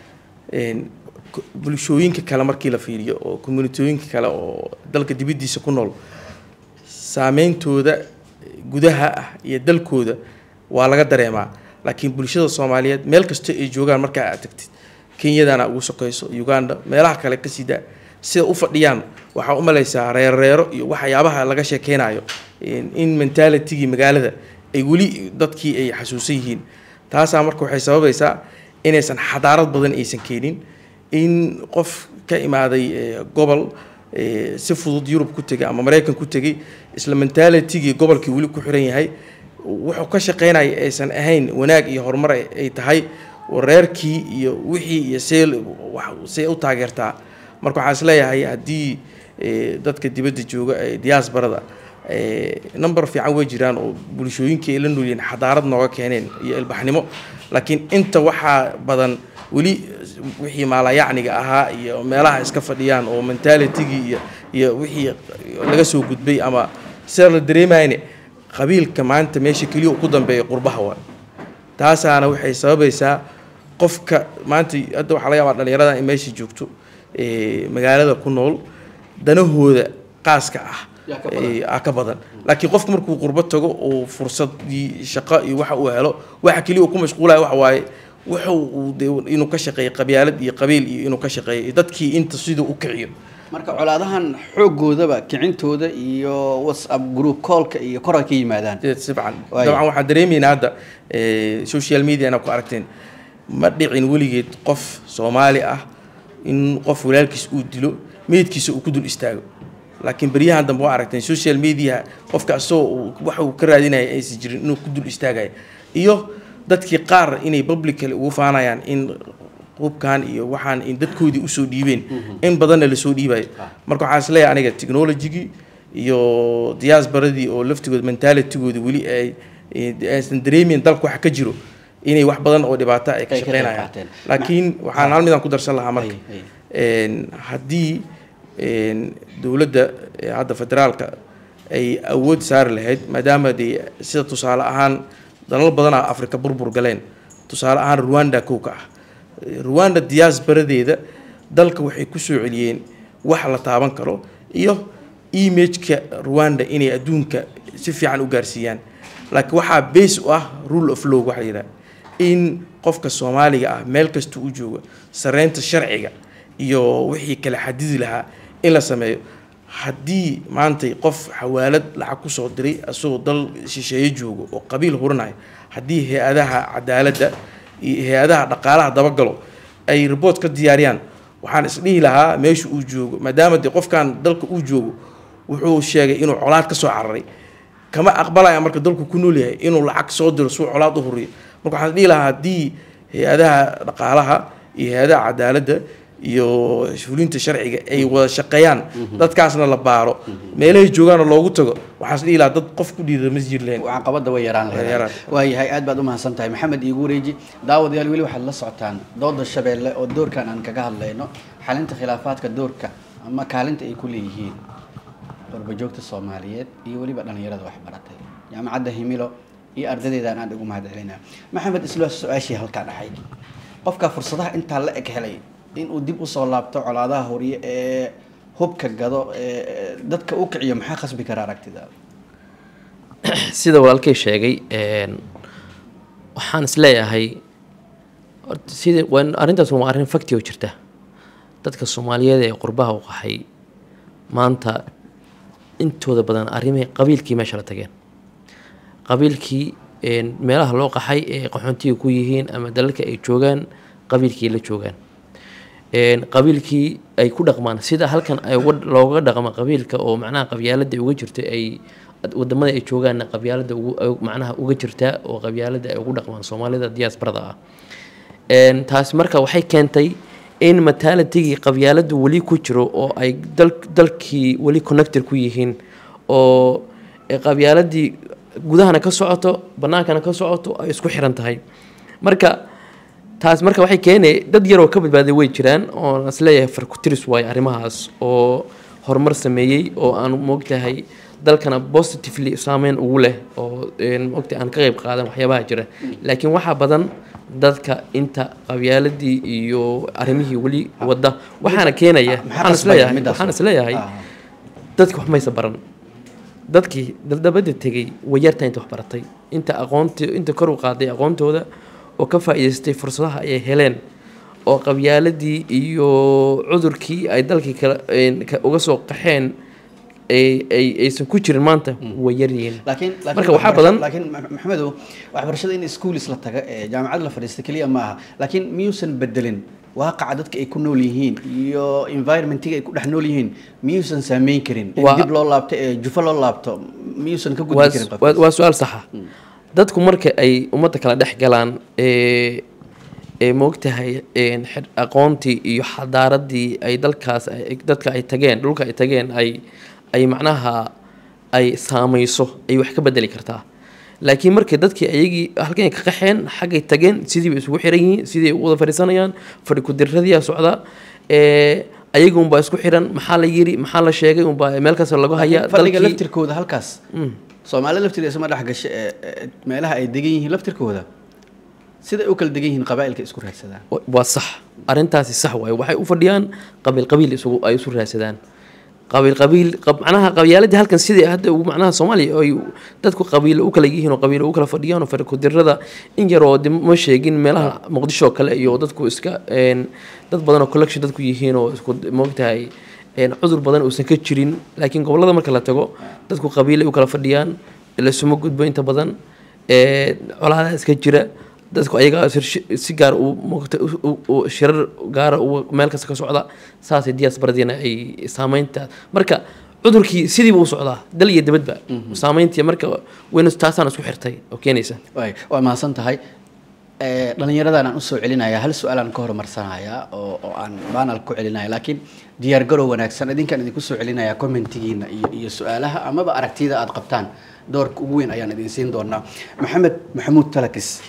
[SPEAKER 3] Een, ku- bulshooyinka kale markii la fiiriyo oo communitooyinka kale oo dalka dibaddiisa ku nool saameyntooda gudaha ah iyo dalkooda waa laga dareemaa laakiin bulshada soomaaliyeed meel kasta ay joogaan markaa aad tagtid kenyadana ugu sokayso uganda meelaha kale ka sii daa sida u fadhiyaan waxaa u malaysaa reerreero iyo waxyaabaha laga sheekeynayo in in mentalitigii magaalada ay weli dadkii ay xasuusan yihiin taasaa marka waxay sababaysaa inaysan xadaarad badan aysan keenin in qof ka imaaday eh, gobol eh, si fudud yurub ku tegay ama maraykan ku tegay isla mentalitigii gobolkii weli ku xiran yahay wuxuu ka shaqeynaya aysan ahayn wanaag iyo horumar ay ay tahay reerkii iyo wixii iyo see wax- see u taageertaa marka waxaan isleeyahay haddii eh, dadka dibadda jooga ee diaasbarada number fiican way jiraan oo bulshooyinkii ay la noolyihiin xadaarad nooga keeneen iyo ilbaxnimo laakiin inta waxaa badan weli wixii maalayacniga ahaa iyo meelaha iska fadhiyaan oo mentalitigii iyo iyo wixii laga soo gudbay ama sida la dareemayne qabiilka maanta meesha keliya uu ku dambeeya qurbaha waa taasaana waxay sababaysaa qofka maanta hadda waxaa laga yaabaa dhalinyarada in meesha joogto ee, magaalada ku nool danahooda qaaska ah
[SPEAKER 2] Yaa ka badan.
[SPEAKER 3] ee, aa ka badan laakiin qofku markuu qurbo tago oo fursadii shaqo iyo waxa uu helo waxa keliya uu ku mashquulaya waxa waaye wuxu uu dee inuu ka shaqeeyo qabyaalad iyo qabiil iyo inuu ka shaqeeyo iyo dadkii inta siduu u kiciyo
[SPEAKER 2] marka colaadahan xoogoodaba kicintooda iyo whatsapp group callka iyo kor ay ka yimaadaan
[SPEAKER 3] sibcan
[SPEAKER 2] Waayo.
[SPEAKER 3] dabcan waxaan dareemaynaa hadda eh, social media inaad ku aragteen ma dhicin weligeed qof soomaali ah in qof walaalkiis uu dilo meydkiisa uu ku dul istaago laakiin beryahan dambe waa aragteen social media qofka asagoo uu- waxa uu ka raadinaya aysan jirin inuu ku dul istaagayo iyo dadkii qaar inay publicly ugu faanayaan in hubkan iyo waxaan in dadkoodii usoo dhiibeen in badanna lasoo dhiibayo marka waxaan isleeyahay aniga technologygii iyo diaasbaradii oo laftigood mentalitygoodi weli ay ay- aysan dareemin dalka waxa ka jiro inay wax badan oo dhibaato ay ka
[SPEAKER 2] Ay ka qayb
[SPEAKER 3] shaqeynayaan
[SPEAKER 2] qaateen.
[SPEAKER 3] laakiin waxaan hal midaan ku darsan lahaa marka
[SPEAKER 2] Ay, ay.
[SPEAKER 3] een, haddii een, dowladda ee hadda federaalka ay awood saari lahayd maadaama dee sida tusaale ahaan dalal badanaa afrika burbur galeen tusaale ahaan rwanda kow ka ah rwanda diaasbaradeeda dalka waxay ku soo celiyeen wax la taaban karo iyo imageka rwanda inay adduunka si fiican u gaarsiiyaan laakiin waxaa base u ah rule of law waxaa yidhaha in qofka soomaaliga ah meel kasta u jooga sareynta sharciga iyo wixii kala xadidi lahaa in la sameeyo haddii maantay qof xawaalad lacag ku soo diray asagoo dal shisheeye joogo oo qabiil hurinayo haddii hay-adaha cadaaladda iyo hay-adaha dhaqaalaha dabagalo ay report ka diyaariyaan waxaan isdhihi lahaa meesha uu joogo maadaama dee qofkan dalka uu joogo wuxuu sheegay inuu colaad ka soo cararay kama aqbalaya marka dalku ku nool yahay inuu lacag soo diro suu colaad u huriyo marka waxaan dhihi lahaa haddii hay-adaha dhaqaalaha iyo hay-adaha cadaaladda iyo fulinta sharciga ay wada shaqeeyaan dadkaasna la baaro meelahay joogaana loogu tago waxaan is dhihi lahaa dad qof ku dhiida ma jiri lahayn
[SPEAKER 2] caqabada way yaraan
[SPEAKER 3] Way yaraan.
[SPEAKER 2] lahayd waayahay aad baad u mahadsan tahay maxamed iigu wareeji daawadayaal weli waxaad la socotaan dooda shabeelle oo doorkan aan kaga hadlayno xalinta khilaafaadka doorka ama kaalinta ay ku leeyihiin qurbajoogta soomaaliyeed iyo weliba dhallinyarada waxbaratay jaamacadda himilo iyo ardaydeedaan aad ugu mahad celinaa maxamed isla su-aashii halkaa dhaxay qofka fursadaha intaa la eg helay inuu dib usoo laabto colaadaha horiye ee hubka gado ee dadka u kiciyo maxaa khasbi kara aragtidaada
[SPEAKER 4] sida walaalkay sheegay een, waxaan isleeyahay horta sida waa- arrintaas waa arrin fakti oo jirta dadka soomaaliyeed ee qurbaha u qaxay maanta intooda badan arrimihii qabiilkii meesha la tageen qabiilkii een, meelaha loo qaxay ee qaxoontiga ku yihiin ama dalalka ay joogaan qabiilkii la joogaan een, qabiilkii ay ku dhaqmaan sida halkan ay uga- looga dhaqmo qabiilka oo macnaha qabyaalada uga jirta ay wadamada ay joogaanna qabyaalada ugu ay- macnaha uga jirtaa oo qabyaalada ay ugu dhaqmaan soomaalida diaasbarada ah Een, taasi marka waxay keentay in matalatigii qabyaaladu weli ku jiro oo ay dal, dalkii weli connector ku yihiin oo ee qabyaaladii gudahana ka socoto banaankana ka socoto ay isku xiran tahay marka taas marka waxay keenay dad yaroo ka badbaaday way jiraan oo aan isleeyahay farkutiris waayo arrimahaas oo horumar sameeyey oo aan moogtahay dalkana positively saameyn ugu leh oo een, moogtahay aan ka qayb qaadan waxyaabaha jira laakiin waxaa badan dadka inta qabyaaladii iyo arrimihii weli wada waxaana keenaya
[SPEAKER 2] maxaa
[SPEAKER 4] waxaan
[SPEAKER 2] qasbaya
[SPEAKER 4] isleeyahay
[SPEAKER 2] midaas?
[SPEAKER 4] waxaan isleeyahay
[SPEAKER 2] Ah.
[SPEAKER 4] dadki wax maysa baran dadkii daldabada tegey way yartaa inta wax baratay inta aqoonti inta kor u qaaday aqoontooda oo ka faa'iidaystay fursadaha ay heleen oo qabyaaladii iyo cudurkii ay dalkii kala een, ka- uga soo qaxeen ay ay- aysan ku jirin maanta way yaryihiin
[SPEAKER 2] laakiin laakiin
[SPEAKER 4] marka waxaa
[SPEAKER 2] waxbarasho-
[SPEAKER 4] badan
[SPEAKER 2] laakiin Ma- maxamedow waxbarashada in schools la taga ee jaamacad la fadhiista keliya ma aha laakiin miyuusan bedelin waaqaca dadka ay ku nool yihiin iyo environmentiga ay ku dhex nool yihiin miyuusan saameyn karin in
[SPEAKER 4] Waa-
[SPEAKER 2] dib loo laabto ee jufo loo laabto miyuusan ka gudbi
[SPEAKER 4] waa
[SPEAKER 2] karin
[SPEAKER 4] waa-
[SPEAKER 2] qofkaas?
[SPEAKER 4] waa su-aal saxa dadku marka ay ummadda kala dhex galaan ee ee moogtahay een, xid- aqoontii iyo xadaaradii ay dalkaas ay- dadka ay tageen dhulka ay tageen ay ay macnaha ay saamayso ay wax ka bedeli kartaa laakiin markii dadkii ayagii halkan ka qaxeen xaggay tageen sidii bay isugu xiran yihiin sidii ay u wada fadhiisanayaan fadhi ku-dirradiyaa socda ee ayaga unbaa isku xiran maxaa la yiri maxaa la sheegay unbaa meel kasta lagu hayaa
[SPEAKER 2] fadhiga
[SPEAKER 4] dalkii-
[SPEAKER 2] laftirkooda halkaas soomaali laftirkeeda isma dhex gasho ee ee, meelaha ay degan yihiin laftirkooda sida ay u kala degan yihiin qabaa'ilka isku raadsadaan
[SPEAKER 4] wa- waa sax arrintaasi sax waaye waxay u fadhiyaan qabiil qabiil isugu ay isu raadsadaan qabiil qabiil qab- macnaha qabyaaladii halkan sidii hadda ugu macnaha soomaaliya ay dadku qabiilo u kala yihiin oo qabiilo u kala fadhiyaan oo farikudirada in yar oo de ma sheegin meelaha muqdisho oo kale iyo dadku iska een, dad badan oo collection dadku yihiin oo isku moogtahay een, cudur badan uusan ka jirin laakiin gobollada marka la tago dadku qabiilay u kala fadhiyaan lasuma gudbo inta badan ee, colaadaha iska jira dadku ayaga si gaar u moogta u- u- shirar gaara u meel kasta ka socda saasay diaasbaradiina ay saameynta marka cudurkii sidiiba u socdaa dal iyo dibadba saameyntii marka wayna taasaan isku xirtay oo keenaysa
[SPEAKER 2] waay waa mahadsan tahay Eh, dhallinyaradan aan usoo celinaya hal su-aalaan ka horumarsanaya oo oo aan banal ku celinaya laakiin diyaar garow wanaagsan idinkaan idinku soo celinaya commentigiina iyo iyo su-aalaha amaba aragtida aad qabtaan doorka ugu weyn ayaan idin siin doonaa maxamed maxamuud talakis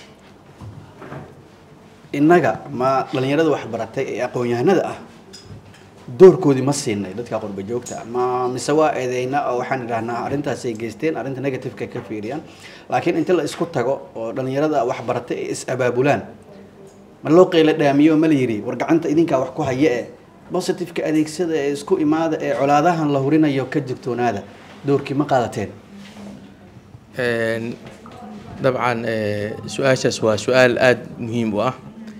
[SPEAKER 2] innaga ma dhallinyarada waxbaratay ee aqoon-yahanada ah doorkoodii ma siinay dadka qurba joogta ma mise waa eedeyna oo waxaan idhahnaa arrintaasay geysteen arrinta negativeka ka fiiriyaan laakiin inta la isku tago oo dhallinyarada wax baratay ay is abaabulaan ma loo qeyla dhaamiyo ma la yidhi war gacanta idinkaa wax ku haya e positiveka adeegsada ee isku imaada ee colaadahan la hurinayo ka digtoonaada doorkii ma qaadateen
[SPEAKER 3] Een, dabcan ee, su-aashaas waa su-aal aada muhiim u ah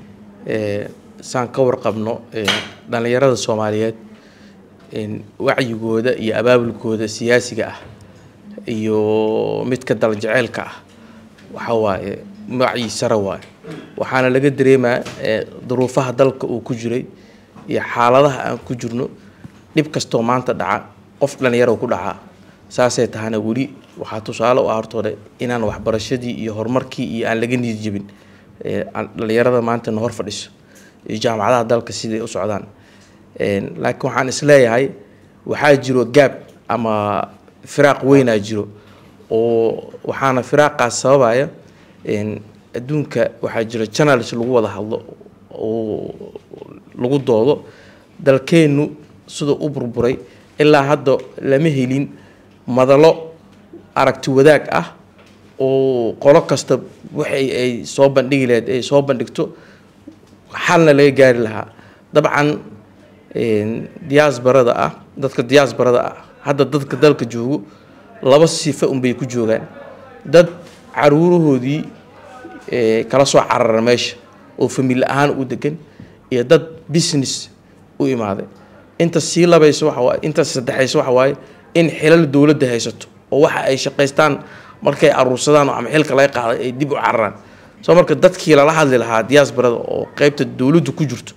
[SPEAKER 3] Ee, saan ka warqabno ee, dhallinyarada soomaaliyeed een, wacyigooda iyo abaabulkooda siyaasiga ah iyo midka daljeceelka ah waxa waaye wacyi sare waaye waxaana laga dareemaa ee, duruufaha dalka uu ku jiray iyo xaaladaha aan ku jirno dhib kastoo maanta dhaca qof dhallinyaro ku dhacaa saasay tahana weli waxaa tusaale u ah hortooda inaan waxbarashadii iyo horumarkii iyo aan laga niyad jebin ee, aan dhallinyarada maanta na hor fadhiso iyo jaamacadaha dalka siday u socdaan Een, laakiin waxaan isleeyahay waxaa jiro gaab ama firaaq weynaa jiro oo waxaana firaaqaas sababaya een, adduunka waxaa jira channels lagu wada hadlo oo lagu doodo dalkeennu sida u burburay ilaa hadda lama helin madalo aragti wadaag ah oo qolo kasta waxay ay soo bandhigi lahayd ay soo bandhigto xalna laga gaari lahaa dabcan een, diaasbarada ah dadka diaasbarada ah hadda dadka dalka joogo laba sifa unbay ku joogaan dad caruurahoodii ee, kala soo carara meesha oo famili ahaan u degan iyo dad business u imaaday inta sii labayso waxa waaye inta saddexayso waxa waaye in xilal dowladda haysato oo waxa ay shaqaystaan markay aruursadaan oo ama xilka laga qaaday ay dib u cararaan soo marka dadkii lala hadli lahaa diaasbarada oo qeybta dowladdu ku jirto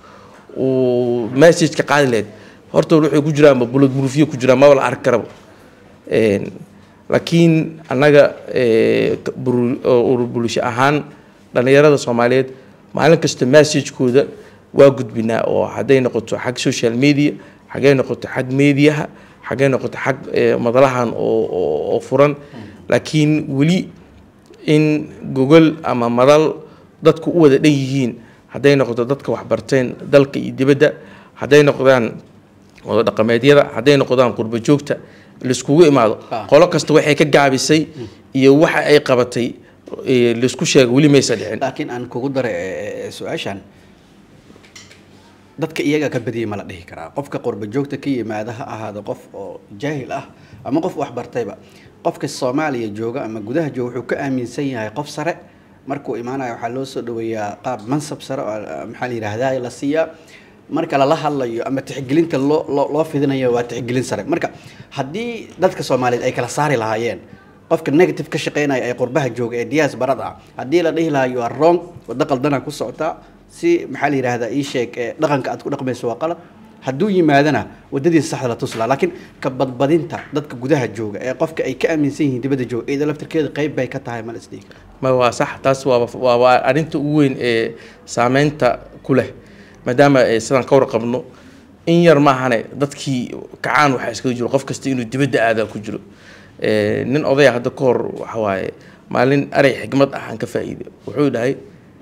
[SPEAKER 3] uu message ka qaadi lahayd horta waxay ku jiraan bulad burufiyo ku jiraan maba la arki karaba Een, laakiin annaga ee, ka- buru- oo urur bulsho ahaan dhallinyarada soomaaliyeed maalin kasta messagekooda waa gudbinaa oo hadday noqoto xag social media xaggay noqoto xag mediaha xaggay noqoto xag ee, madalahan oo oo- oo furan laakiin weli in gogol ama madal dadku u wada dhan yihiin hadday noqoto dadka waxbarteen dalka iyo dibadda hadday noqdaan wada dhaqameedyada hadday noqdaan qurbo joogta laiskugu imaado
[SPEAKER 2] Ah.
[SPEAKER 3] qolo kasta waxay ka gaabisay iyo waxa ay qabatay ee, laisku sheego weli maysa dhicin
[SPEAKER 2] laakiin aan kugu daray eh, eh, su-aashan dadka iyaga ka badiyay ma la dhihi karaa qofka qurba joogta ka yimaada ha ahaado qof oo jaahil ah ama qof waxbartayba qofka soomaaliya jooga ama gudaha jooga wuxuu ka aaminsan yahay qof sare markuu imaanayo waxaa loo soo dhaweeyaa qaab mansab sare oo ah, maxaa la yidhaahdaa la siiyaa marka lala hadlayo ama tixgelinta loo loo loo fidinayo waa tixgelin sare marka haddii dadka soomaaliyeed ay kala saari lahaayeen qofka negative ka shaqeynaya ee qurbaha jooga ee diyaas barada ah haddii la dhihi lahaa you are wrong waddo qaldana ku socotaa si maxaa la yidhaahdaa ii sheeg ee dhaqanka aad ku dhaqmayso waa qalad hadduu yimaadana wadadiisa saxda la tuslaa laakiin ka badbadinta dadka gudaha jooga ee qofka ay ka aaminsan yihiin dibadda jooga iyada laftirkeeda qayb bay ka tahay ma la isdhihi kara
[SPEAKER 3] ma waa sax taas waaba waa waa arrinta ugu weyn ee saameynta ku leh maadaama eh, sidaan ka warqabno in yar maahane dadkii kacaan waxaa iskaga jiro qof kasta inuu dibadda aadaa ku jiro Eh, nin odaya hadda ka hor waxa waaye maalin arey xigmad ah aan ka faa'iiday wuxuu dhahay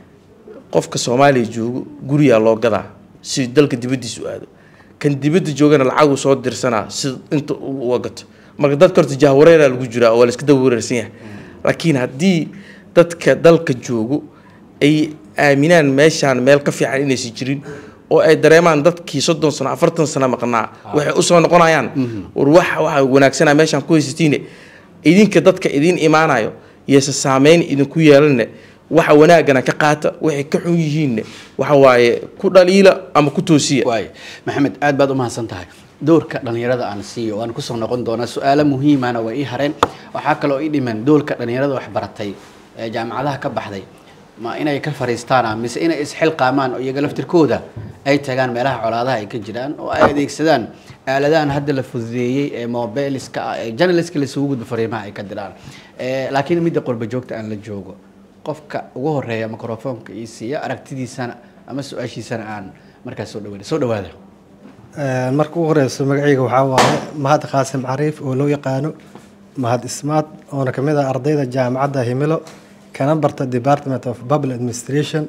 [SPEAKER 3] qofka soomaaliya joogo guriyaa loo gadaa si dalka dibaddiisa u aado kan dibadda joogana lacagu soo dirsanaa si inta u gato marka dadka horta jahwareeraa lagu jiraa oo waa la iska daba wareersan yahay laakiin haddii dadka dalka joogo ay aaminaan meeshaan meel ka fiican inaysan jirin oo ay dareemaan dadkii soddon sano afartan sano maqnaa waxay usoo noqonayaan war waxa waxa wanaagsanaa meeshaan ku haysatiine idinka dadka idin imaanayo yeese saameyn idinku yeelanne waxa wanaagana ka qaata waxay ka xun yihiinne waxa waaye ku dhaliila ama ku toosiya
[SPEAKER 2] waay maxamed aad baad u mahadsan tahay doorka dhalinyarada aan siiyo waan kusoo noqon doonaa su-aalo muhiimana way ii hareen waxaa kaloo ii dhiman doorka dhalinyarada wax baratay ee jaamacadaha ka baxday ma inay ka fariistaan mise inay isxilqaamaan oo iyaga laftirkooda ay tagaan meelaha colaadaha ay ka jiraan oo ay adeegsadaan aaladahan hadda la fududeeyey ee mobiliska ah ee journalistka laisugu gudbo fariimaha ay ka diraan Eh, laakiin midda qurba joogta aan la joogo qofka ugu horeeya microfoonka ii siiya aragtidiisana ama su-aashiisana aan markaas soo dhawaada soo dhawaada
[SPEAKER 1] Een, marka ugu horeyso magacayga waxaa waaye mahad qaasim cariif oo loo yaqaano mahad ismaad oona kamid ah ardayda jaamacadda himilo kana barta department of public administration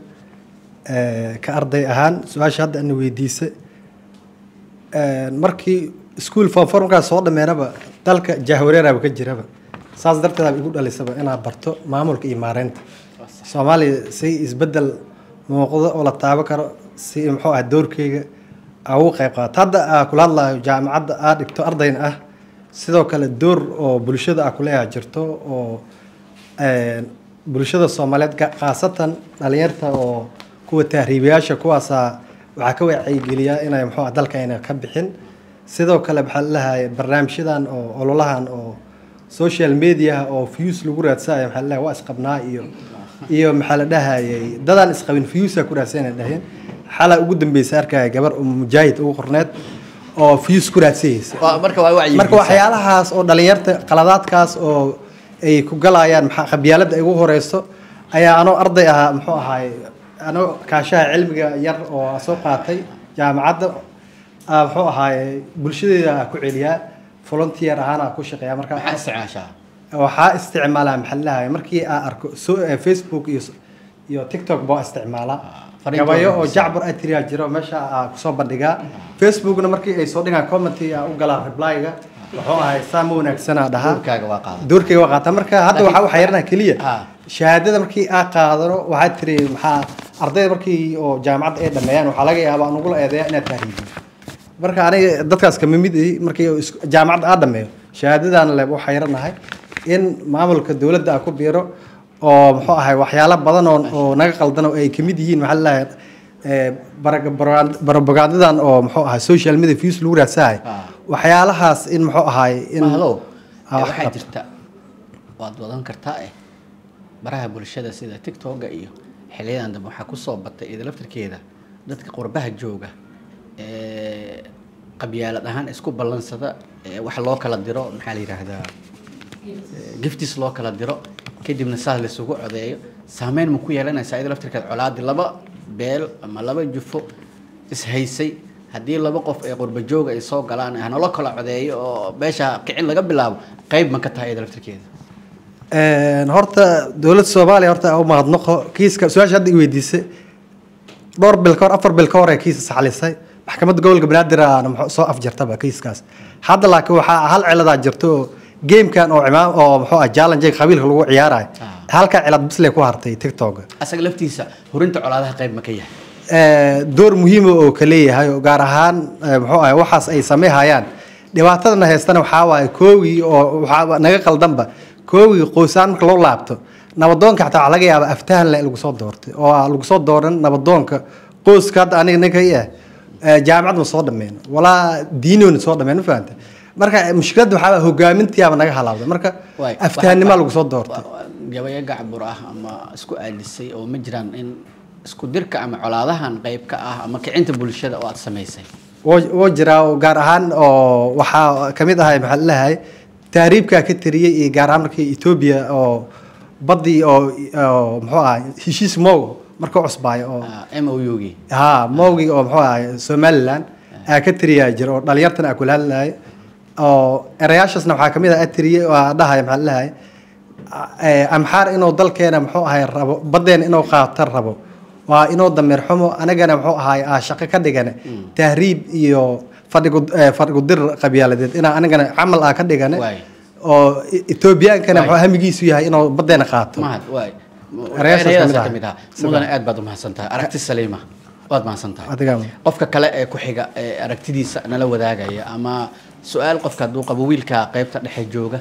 [SPEAKER 1] ee, ka arday ahaan su-aasha hadda ana weydiisay Een, markii school form four markaas soo dhameynaba dalka jahwareeraba ka jiraba saas darteed igu dhalisaba inaad barto maamulka iyo maareynta soomaaliya si isbedel muuqdo oo la taaban karo si muxuu ah doorkeyga aa ugu qayb qaato hadda aa kula hadlayo jaamacadda aa dhigto ardayna ah sidoo kale door oo bulshada aa kuleeyaha jirto oo een, bulshada soomaaliyeed ga- khaasatan dhalinyarta oo kuwa tahriibayaasha kuwaasaa waxaa ka wacyigeliyaa inay muxuu ah dalka ayna ka bixin sidoo kale maxaa lalahay barnaamijyadan oo ololahan oo social media oo views lagu raadsanayo maxaa lalahay waa isqabnaa iyo iyo maxaa la dhahayay dadaan isqabin viewsa ku raadsanay dhaheen xalaa ugu dambeysay arkaya gabar oo mujaahid ugu qorneed oo views ku raadsayeysa
[SPEAKER 2] Waa- marka waa wacyi
[SPEAKER 1] marka waxyaalahaas oo dhalinyarta qaladaadkaas oo ay ku galayaan maxaa qabyaaladda ay ugu horeyso ayaa anoo arday ahaa muxuu ahaay anoo kaashaha cilmiga yar oo soo qaatay jaamacadda aa muxuu ahaay bulshadeeda aa ku celiyaa volunteer ahaan aa ku shaqeeya marka
[SPEAKER 2] maxaa isticmaashaa
[SPEAKER 1] waxaa isticmaalaa maxallaha markii aan arko so eh, facebook iyo iyo tiktok baa isticmaalaa
[SPEAKER 2] fariinta
[SPEAKER 1] gabayo oo
[SPEAKER 2] wanaagsan.
[SPEAKER 1] jacbur atria jiro meesha aa kusoo bandhigaa facebookna markii ay soo dhigaan commenty aa u galaa replyga wuxuu ahay saa ma wanaagsanaa dhahaa
[SPEAKER 2] doorkaaga waa qaada
[SPEAKER 1] doorkayga waa qaata marka hadda waxaa waxaa yarnaa keliya
[SPEAKER 2] Ah.
[SPEAKER 1] shahaadada markii aa qaadano waxaa tiri maxaa ardayda markii oo jaamacadda ay dhameeyaan waxaa laga yaabaa nugula eedeeya inaad tahriibin marka aniga dadkaas kama mid ihi markii oo isku- jaamacadda aa dhameeyo shahaadadan le waxaa yaranahay in maamulka dowladda aa ku biiro oo muxuu ahay waxyaalo badan oo oo naga qaldan oo ay kamid yihiin maxaa lalahay barobagaadadan oo muxuu ahay social media views lagu raadsahay
[SPEAKER 2] Ah.
[SPEAKER 1] waxyaalahaas in muxuu ahay in
[SPEAKER 2] mahdow
[SPEAKER 1] Ah,
[SPEAKER 2] ee
[SPEAKER 1] wax
[SPEAKER 2] waxaa
[SPEAKER 1] qabto.
[SPEAKER 2] jirta waad wadan kartaa eh baraha bulshada sida tiktoka iyo xiliyadan dambe waxaa kusoo batay iyada laftirkeeda dadka qurbaha jooga ee qabyaalad ahaan isku ballansada ee wax loo kala diro maxaa la yidhaahdaa ee, giftis loo kala diro kadibna saas laisugu codeeyo saameyn ma ku yeelanaysaa iyada laftirkeeda colaadi laba beel ama laba jufo ishaysay haddii laba qof ee qurba jooga ay soo galaan hanalo kala codeeyo oo meesha kicin laga bilaabo qayb ma ka tahay iyada laftirkeeda
[SPEAKER 1] Een, horta dowladda soomaaliya horta u mahadnaqo kiiska su-aasha hadda i weydiisay dhowr bil ka hor afar bil ka hor ee kiisa saxlisay maxkamadda gobolka banaadir aana muxuu soo afjartaba kiiskaas hadda laakiin waxaa hal ciladaa jirto oo gamekan oo cimaam oo muxuu ah challenge qabiilka lagu ciyaarayo halka cilad bisley ku hartay tiktok
[SPEAKER 2] asaga laftiisa hurinta colaadaha qayb ma ka yahay
[SPEAKER 1] ee, door muhiima oo ka leeyahay oo gaar ahaan ee, muxuu ahay waxaas ay sameeyhayaan dhibaatadana haystana waxaa waaye koogii oo waxaa naga qaldanba koowii qoysaan marka loo laabto nabadoonka xataa waxaa laga yaabaa aftahan le lagu soo doortay oo aan lagu soo dooran nabadoonka qoyska hadda aniga ninka i ah eh, jaamacad ma soo dhameen walaa diinoona soo dhameen ma fahanta marka mushkiladda waxaa waye hogaamintiyaaba naga halaawday marka
[SPEAKER 2] Waay,
[SPEAKER 1] aftahanimaa
[SPEAKER 2] waxa-
[SPEAKER 1] lagu soo doortay
[SPEAKER 2] wa- wa- gabayo gacbur ah ama isku aadisay oo ma jiraan in isku dirka ama colaadahan qayb ka ah ama kicinta bulshada oo aad samaysay
[SPEAKER 1] woo woo jiraa oo gaar ahaan oo waxaa kamid ahay maxaa la dhahay tahriibkaa ka tiriyey iyo gaar ahaan markii etoobiya oo baddii oo oo muxuu ahay heshiis mow markuu cusbaayo oo
[SPEAKER 2] m o u-gii
[SPEAKER 1] haa mowgii oo muxuu ahay somaliland aa ka tiriyaa jira oo dhalinyartana aa kula hadlahay oo erayaashaasna waxaa kamid ah atiriyey oo aa dhahay maxaa la dhahay amxaar inuu dalkeena muxuu ahay rabo baddeena inuu qaato rabo waa inuu dameer xumo anagana muxuu ahay aa shaqo ka dhigane tahriib iyo fadhigu eh, fadhigu dir qabyaaladeed inaa anagana camal aa ka dhigane
[SPEAKER 2] Waay.
[SPEAKER 1] oo E- etoobiyaankana
[SPEAKER 2] Waay.
[SPEAKER 1] muxuu hamigiisu yahay inuu baddeena qaato
[SPEAKER 2] mahad waay
[SPEAKER 1] Erayaashaas
[SPEAKER 2] erayadaas
[SPEAKER 1] kamid ah.
[SPEAKER 2] ka mid ah mudane aad baad umahadsan tahay aragti saliima waad mahadsan tahay
[SPEAKER 1] Adigaa.
[SPEAKER 2] qofka kale ee ku xiga ee aragtidiisa nala wadaagaya ama su-aal qofka hadduu qabo wiilka qaybta dhexe jooga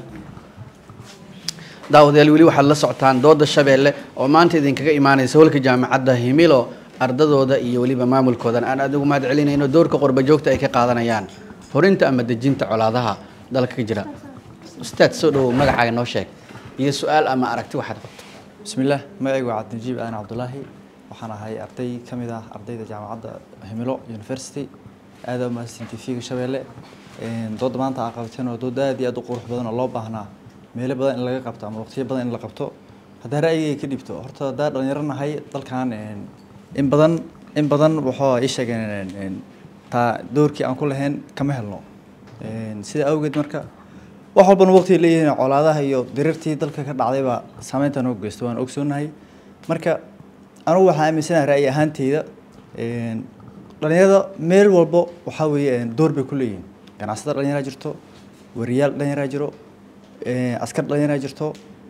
[SPEAKER 2] daawadayaal weli waxaad la socotaan dooda shabeelle oo maanta idinkaga imaanaysa holka jaamacadda himilo ardadooda iyo weliba maamulkoodan aan aad ugu mahad celinayno doorka qurba joogta ay ka qaadanayaan horinta ama dejinta colaadaha dalka ka jira ustaad soo dhowow magacaaga noo sheeg iyo su-aal ama aragti waxaad qabto
[SPEAKER 5] بسم الله magacaygu waa cabdinajiib aadan cabdulaahi waxaan ahay arday ka mid ah ardayda jaamacadda himilo university aad u mahadsan tv-ga shabeelle Een, dooda maanta aa qabateen oo dood aad iyo aad u qurux badan oo loo baahnaa meelo badan in laga qabto ama waqtiyo badan in la qabto haddaa ra'yigayga ka dhibto horta haddaa dhalinyaro nahay dalkan een, in badan in badan waxaa ii sheegeen een, een, taa doorkii aan ku lahayn kama helno Een, sida awgeed marka wax walbana waqti ay leeyihiin colaadaha iyo dirirtii dalka ka dhacdayba saameynta noo geysto waan ogsoonahay marka anugu waxaan aaminsanahay ra'yi ahaanteyda een, dhalinyarada meel walbo waxaa weeye een, door bay ku leeyihiin ganacsatada dhalinyaraa jirto wariyaal dhalinyaraa jiro een, askar dhalinyaraa jirto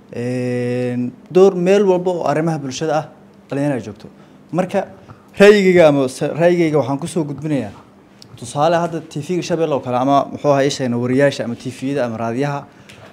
[SPEAKER 5] een, door meel walbo oo arrimaha bulshada ah dhalinyaraa joogto marka ra'yigayga ama se- ra'yigayga waxaan kusoo gudbinayaa tusaale hadda tv-ga shabeelle oo kale ama muxuu ahaa ishayna wariyaasha ama tv-yada ama raadiyaha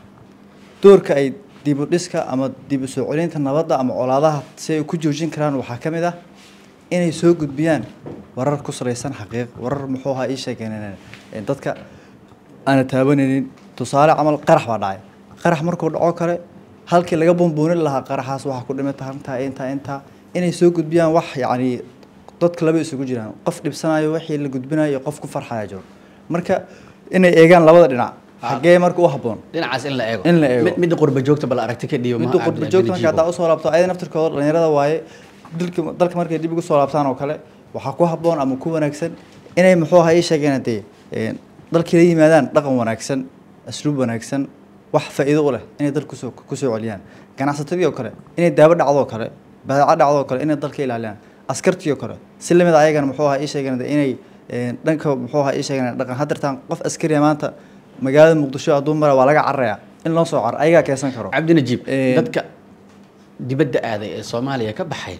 [SPEAKER 5] doorka ay dib u dhiska ama dib u soo celinta nabadda ama colaadaha si ay ku joojin karaan waxaa ka mid ah inay soo gudbiyaan warar ku salaysan xaqiiq warar muxuu ahaa ii sheegeen ee dadka aana taabanaynin tusaale camal qarax baa dhacay qarax markuu dhaco kale halkii laga bumbuunin lahaa qaraxaas waxaa ku dhimata intaa intaa intaa inay soo gudbiyaan wax yacni dadka laba isugu jiraan qof dhibsanayo wixii la gudbinayo iyo qof ku farxaya jiro marka inay eegaan labada dhinac xaggee marka u habboon
[SPEAKER 2] dhinacaas in la eego
[SPEAKER 5] In la eego.
[SPEAKER 2] Mid- midda qurba joogta bal aragti ka dhiibo
[SPEAKER 5] midda qurba joogta marka haddaa usoo laabto ayada naftirkooda dhalinyarada waaye dalka dalka markay dib ugu soo laabtaan oo kale waxaa ku habboon ama ku wanaagsan inay muxuu ahaa ii sheegeen dee een, dalkii la yimaadaan dhaqan wanaagsan asluub wanaagsan wax faa'iido u leh inay dalka kusoo kusoo celiyaan ganacsatadii oo kale inay daawo dhacdo oo kale badeeco dhacdo oo kale inay dalka ilaaliyaan askartii oo kale si lamid ah ayagana muxuu ahaa ii sheegeen dee inay een, dhanka muxuu ahaa ii sheegeen dhaqan hadirtaan qof askariya maanta magaalada muqdisho hadduu mara waa laga cararayaa in loo soo caro ayagaa keensan karo
[SPEAKER 2] cabdi najiib
[SPEAKER 5] Een,
[SPEAKER 2] dadka dibadda aaday ee soomaaliya ka baxay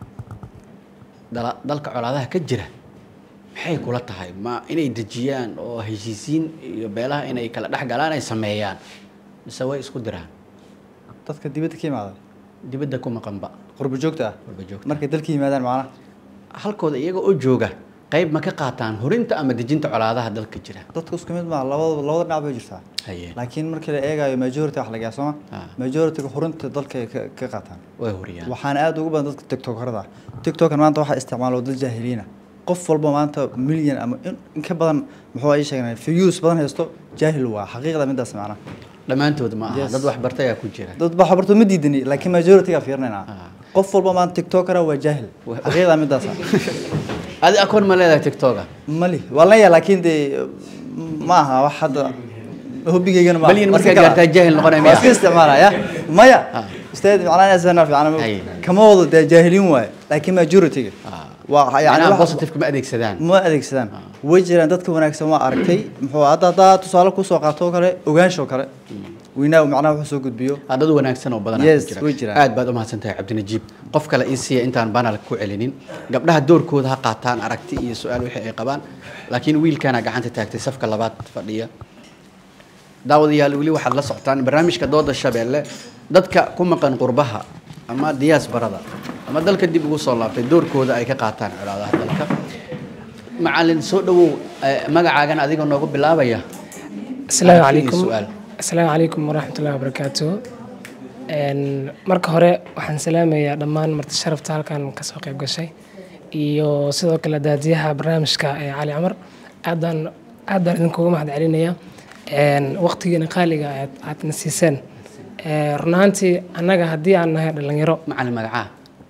[SPEAKER 2] dala- dalka colaadaha ka jira maxay kula tahay ma inay dejiyaan oo heshiisiin iyo beelaha inay kala dhex galaan ay sameeyaan mise way isku diraan
[SPEAKER 5] dadka dibadda ka yimaada
[SPEAKER 2] dibadda ku maqanba
[SPEAKER 5] qurbo joogta ah
[SPEAKER 2] Qurbo joogta.
[SPEAKER 5] markay dalka yimaadaan macnaha
[SPEAKER 2] halkooda iyaga oo jooga qayb ma ka qaataan horinta ama dejinta colaadaha dalka jira
[SPEAKER 5] dadku isku mid maaha labada labada dhinac bay jirtaa
[SPEAKER 2] haye
[SPEAKER 5] laakiin markii la eegayo majority wax laga sooma
[SPEAKER 2] Ah.
[SPEAKER 5] majority-ga horinta dalka ay ka ka qaataan
[SPEAKER 2] way horiyaan
[SPEAKER 5] waxaana aad ugu badan dadka tiktokarada ah tiktokan maanta waxaa isticmaalo dad jaahiliina qof walba maanta milyan ama in in ka badan muxuu ay sheegnay views badan haysto jaahil waa xaqiiqda midaas macnaha
[SPEAKER 2] dhammaantood ma aha
[SPEAKER 5] Yes.
[SPEAKER 2] dad wax bartay ayaa ku jira
[SPEAKER 5] dad ba xabarto ma diidani laakiin majority-ga fiirnayna
[SPEAKER 2] Ah.
[SPEAKER 5] qof walba maanta tiktokara waa jaahil
[SPEAKER 2] Wa-
[SPEAKER 5] xaqiiqda midaas ah
[SPEAKER 2] adi akoon ma leedahay tiktoka
[SPEAKER 5] mali waa la yaa laakiin dee ma aha wax hadda hobbigaygana ma aha.
[SPEAKER 2] Malyan
[SPEAKER 5] Waa
[SPEAKER 2] markaa
[SPEAKER 5] iska kala-
[SPEAKER 2] gaartaa jaahil noqonaya
[SPEAKER 5] waa
[SPEAKER 2] miyaa?
[SPEAKER 5] iska isticmaalaya maya
[SPEAKER 2] Ah.
[SPEAKER 5] ustaad macnaa asana fiican
[SPEAKER 2] Ay.
[SPEAKER 5] kama wado dee jaahiliin waaye laakiin majority-ga waa yani
[SPEAKER 2] yani
[SPEAKER 5] wax-
[SPEAKER 2] positive ma adeegsadaan
[SPEAKER 5] ma adeegsadaan way jiraan dadka wanaagsan waa aragtay muxuu hadda haddaa tusaale kusoo qaato oo kale ogaansho kale weynaa macnaha wuxuu soo gudbiyo
[SPEAKER 2] Ah, dad wanaagsan oo badan
[SPEAKER 5] Yes, way jiraan.
[SPEAKER 2] aad baad umahadsan tahay cabdinajiib qof kale ii siiya intaan banal ku celinin gabdhaha doorkooda ha qaataan aragti iyo su-aal wixii ay qabaan laakiin wiilkana gacanta taagtay safka labaad fadhiya daawadayaal weli waxaad la socotaan barnaamijka dooda shabeelle dadka ku maqan qurbaha ama diyaasbarada ama dalka dib ugu soo laabtay doorkooda ay ka qaataan colaadaha dalka macalin soo dhawow eh, magacaagan adiga noogu bilaabaya
[SPEAKER 9] asalaamu
[SPEAKER 2] Aragti iyo
[SPEAKER 9] calaykum
[SPEAKER 2] su'aal.
[SPEAKER 9] asalaamu calaykum waraxmatullahi wabarakaatu Een, marka hore waxaan salaamayaa dhammaan marti sharafta halkan kasoo qayb gashay iyo sidoo kale daadiyaha barnaamijka ee cali camar aadaan aad baan idinkugu mahad celinaya waqtigiina qaaliga aad aadna siiseen Ee, run ahaantii annaga haddii aan nahay dhalinyaro
[SPEAKER 2] macalin magacaa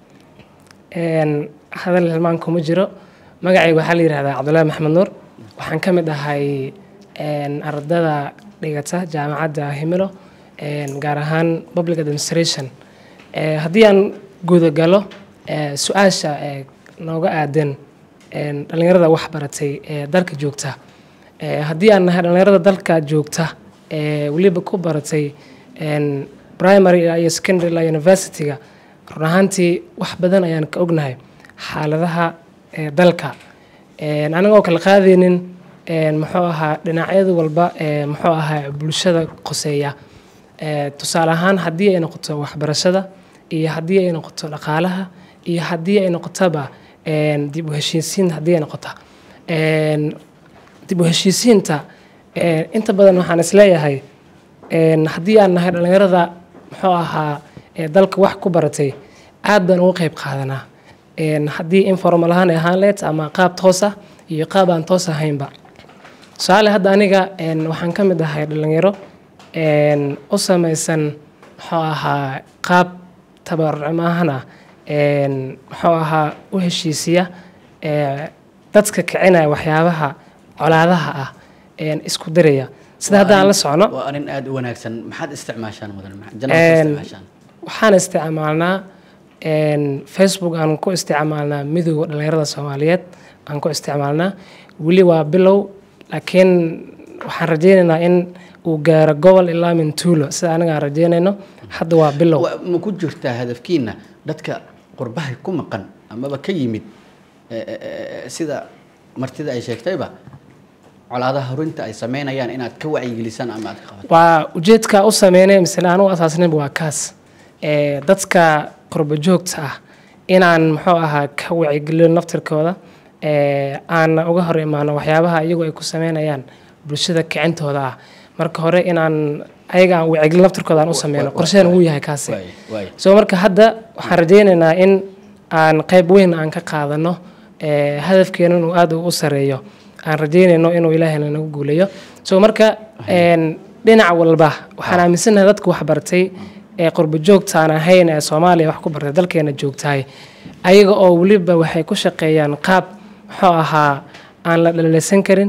[SPEAKER 9] Een, hadal hilmaan kuma jiro magacayga waxaa la yidhahdaa cabdullaahi maxamed nuur waxaan ka mid ahay een, ardada dhigata jaamacadda himilo een, gaar ahaan public administration Ee, haddii aan guda galo ee, su-aasha ee nooga aadan een, dhallinyarada wax baratay ee dalka joogta Ee, haddii aan nahay dhallinyarada dalka joogta ee weliba ku baratay een, primary ilaa iyo secondary ilaa university-ga run ahaantii wax badan ayaan ka ognahay xaaladaha ee dalka Een, anagoo kala qaadaynin een, muxuu ahaa dhinacyada walba ee muxuu ahaa bulshada qoseeya Ee, tusaale ahaan haddii ay noqoto waxbarashada iyo haddii ay noqoto dhaqaalaha iyo haddii ay noqotoba een, dib u heshiisiin haddii ay noqoto Een, dib u heshiisiinta een, inta badan waxaan isleeyahay een, haddii aan nahay dhallinyarada muxuu ahaa ee dalka wax ku baratay aad baan uga qayb qaadanaa Een, haddii informal ahaan ay ahaan leed ama qaab toos ah iyo qaab aan toos ahaynba tusaale hadda aniga een, waxaan ka mid ahay dhalinyaro een, u samaysan muxuu ahaa qaab tabarucmahan ah een, muxuu ahaa u heshiisiya ee, dadka kicinaya waxyaabaha colaadaha ah een, isku diraya sida hadda aan la socno
[SPEAKER 2] waa arrin aad u wanaagsan maxaad isticmaashaan mudan janaad
[SPEAKER 9] Een,
[SPEAKER 2] isticmaashaan
[SPEAKER 9] waxaan isticmaalnaa een, facebook aan ku isticmaalnaa midowga dhalinyarada soomaaliyeed aan ku isticmaalnaa weli waa bilow laakiin waxaan rajaynaynaa in uu gaaro gobol ilaa mintuulo sida aniga aan rajaynayno hadda waa bilow
[SPEAKER 2] Wa- ma ku jirtaa hadafkiina dadka qurbaha ku maqan amaba ka yimid eh, eh, eh, sida martida ay sheegtayba colaadaha horinta ay sameynayaan inaad ka wacyigelisaan ama aad ka qabato
[SPEAKER 9] waa ujeedka u sameynay misle aan u asaasnayba waa kaas Ee, dadka qurbo joogta ah inaan muxuu ahaa ka wacyigelino naftirkooda ee, aan uga hor imaano waxyaabaha iyagu ay ku sameynayaan bulshada kicintooda ah marka hore inaan ayaga aan wacyigelin naftirkooda aan u sameyno qorsheen uu yahay kaasi
[SPEAKER 2] Waay, waay.
[SPEAKER 9] so marka hadda waxaan rajaynaynaa in aan qayb weyn aan ka qaadano ee, hadafkeena inuu aad u sareeyo aan rajaynayno inuu ilaahayna nagu guuleeyo so marka een, dhinac walba waxaan aaminsanahay dadka wax bartay ee qurbo joogta aan ahayn ee soomaaliya wax ku bartay dalkeena joogtahay ayaga oo weliba waxay ku shaqeeyaan qaab muxuu ahaa aan la dhaleysan karin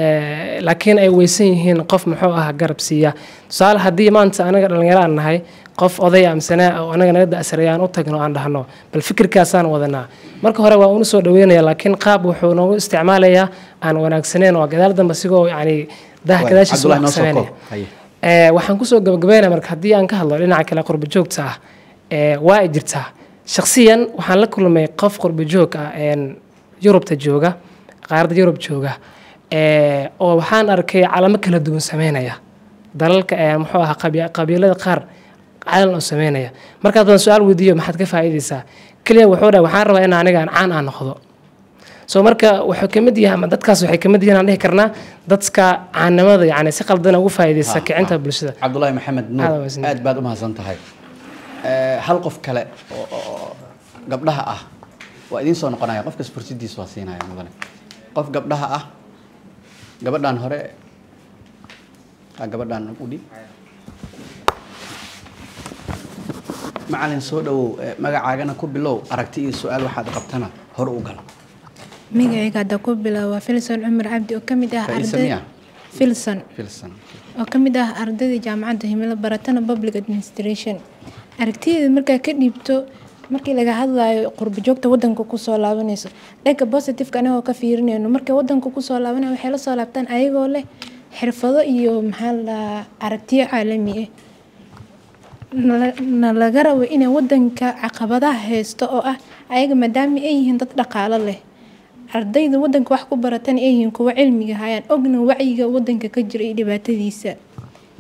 [SPEAKER 9] ee, laakiin ay weysan yihiin qof muxuu ahaa garab siiya tusaale haddii maanta anaga dhalinyaro aan nahay qof oday amsanaa oo anaga naga da'sareeya aan u tagno aan dhahno bal fikirkaasaan wadanaa marka hore waa unu soo dhaweynaya laakiin qaab wuxuu noogu isticmaalayaa aan wanaagsaneyn oo gadaal dambe sigoo yani daha
[SPEAKER 2] Waay,
[SPEAKER 9] gadaashiisa
[SPEAKER 2] Cabdullahi,
[SPEAKER 9] wax
[SPEAKER 2] noo
[SPEAKER 9] ka
[SPEAKER 2] soo
[SPEAKER 9] sameynaya
[SPEAKER 2] koob. Haye.
[SPEAKER 9] Ee, waxaan kusoo gabagabeynaya marka haddii aan ka hadlo dhinaca kale qurbo joogta ah ee, waa ay jirtaa shakhsiyan waxaan la kulmay qof qurbo joog ah een, yurubta jooga qaaradda yurub jooga ee, oo waxaan arkay calamo kala duwan sameynaya dalalka ee muxuu ahaa qabi- qabiilada qaar calan oo sameynaya markaas baan su-aal weydiiyo maxaad ka faa'iidaysaa keliya wuxuu dhahay waxaan rabaa in aniga aan caan aan noqdo so marka wuxuu kamid yahay ama dadkaas waxay kamid yihiin aan dhihi karnaa dadka caanimada yani si qaldan ugu faa'iidaysta
[SPEAKER 2] Ha,
[SPEAKER 9] kicinta
[SPEAKER 2] ha.
[SPEAKER 9] bulshada
[SPEAKER 2] cabdulaahi maxamed
[SPEAKER 9] Aad
[SPEAKER 2] nuur
[SPEAKER 9] waa mahadsan.
[SPEAKER 2] aad baad u mahadsan tahay Eh, hal qof kale oo oo- oo gabdhaha ah waa idiin soo noqonaya qofkas fursadiisa waa siinaya mudane qof gabdhaha ah gabadhan hore ha gabadhan u dhib macalin soo dhawow eh, magacaagana ku bilow aragti iyo su-aal waxaad qabtana hore u gal
[SPEAKER 8] magacayga hadda ku bilaabo waa filson cumar cabdi oo kamid ah
[SPEAKER 2] Faiisa
[SPEAKER 8] arday
[SPEAKER 2] miyaa?
[SPEAKER 8] filson
[SPEAKER 2] filsan
[SPEAKER 8] oo kamid ah ardayda jaamacadda himilo baratana public administration aragtideeda markaa ka dhiibto markii laga hadlayo qurbo joogta wadanka kusoo laabanayso dhanka positiveka anagoo ka fiirinayno markay wadanka kusoo laabanaya waxay la soo laabtaan ayagoo leh xirfado iyo maxaa la dhahaa aragtiyo caalami ah nala- na laga rabo inay wadanka caqabadaha haysto oo ah ayaga maadaama ay yihiin dad dhaqaalo leh ardayda wadanka wax ku baratan ay yihiin kuwa cilmiga hayaan ogna wacyiga wadanka ka jira iyo dhibaatadiisa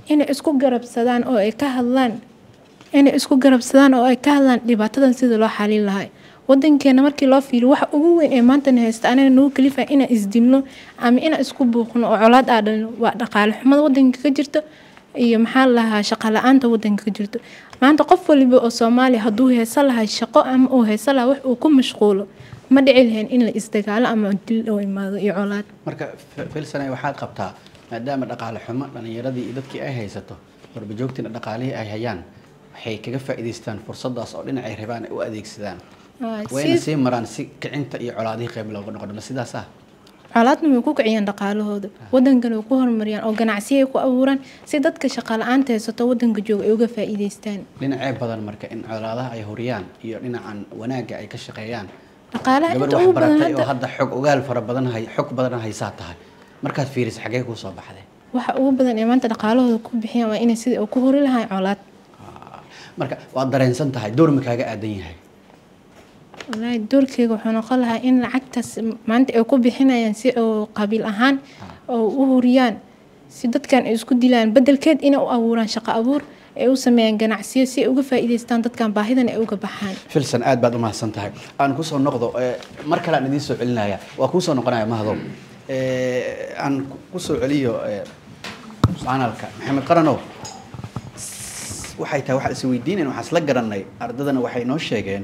[SPEAKER 8] inay isku garabsadaan oo ay ka hadlaan inay isku garabsadaan oo ay ka hadlaan dhibaatadan sida loo xalin lahaa wadankeena markii loo fiiriyo waxa ugu weyn ee maantana haysta anaga nagu kalifa inaan isdilno ama inaan isku buuqno oo colaad aa dhalino waa dhaqaale xumada wadanka ka jirto iyo maxaa la lahaa shaqo la-aanta wadanka ka jirto maanta qof waliba oo soomaaliya hadduu haysan lahaa shaqo ama uu haysan lahaa wax uu ku mashquulo ma dhici lahayn in la isdagaalo ama dil oo imaado iyo colaad
[SPEAKER 2] marka filsane waxaad qabtaa maadaama dhaqaale xumo dhalinyaradii iyo dadkii ay haysato warbajoogtiina dhaqaalihii ay hayaan waxay kaga faa'iidaystaan fursadaas oo dhinacay rabaan ay u adeegsadaan
[SPEAKER 8] Waa
[SPEAKER 2] wayna
[SPEAKER 8] si-
[SPEAKER 2] sii maraan si kicinta iyo colaadihii qayb looga noqdo ma sidaas ah
[SPEAKER 8] colaadna way ku kiciyaan dhaqaalahooda wadankana way ku horumariyaan oo ganacsiyo ay ku abuuraan si dadka shaqo la-aanta haysato wadanka jooga ay uga faa'iidaystaan
[SPEAKER 2] dhinacee badan marka in colaadaha ay horiyaan iyo dhinacan wanaagga ay ka shaqeeyaan
[SPEAKER 8] dhaqaalaha
[SPEAKER 2] gabar
[SPEAKER 8] inta
[SPEAKER 2] wax
[SPEAKER 8] ugu badan
[SPEAKER 2] baratay oo
[SPEAKER 8] hadda
[SPEAKER 2] hadda xog ogaal fara badan hay xog badan haysaa tahay markaad fiiriso xagee kuu soo baxday
[SPEAKER 8] waxa ugu badan ee maanta dhaqaalahooda ku bixiyaan waa inay sidai ku hori lahayn colaad
[SPEAKER 2] marka waad dareensan tahay door ma kaaga aadan yahay
[SPEAKER 8] wallaahi doorkeyga wuxuu noqon lahaa in lacagtaas maanta ay ku bixinayaan si oo qabiil ahaan oo u huriyaan si dadkan ay isku dilaan bedelkeed inay u abuuraan shaqo abuur ay u sameeyaan ganacsiyo si ay uga faa'iidaystaan dadkan baahidan ay uga baxaan
[SPEAKER 2] filsan aad baad u mahadsan tahay aan kusoo noqdo eh, mar kale aan idiin soo celinaya waa kuusoo noqonaya mahadow Eh, aan ku- kusoo celiyo eh, canalka maxamed qaranow s- waxay tahay waxaan is weydiinayn waxaan isla garanay ardadana waxay noo sheegeen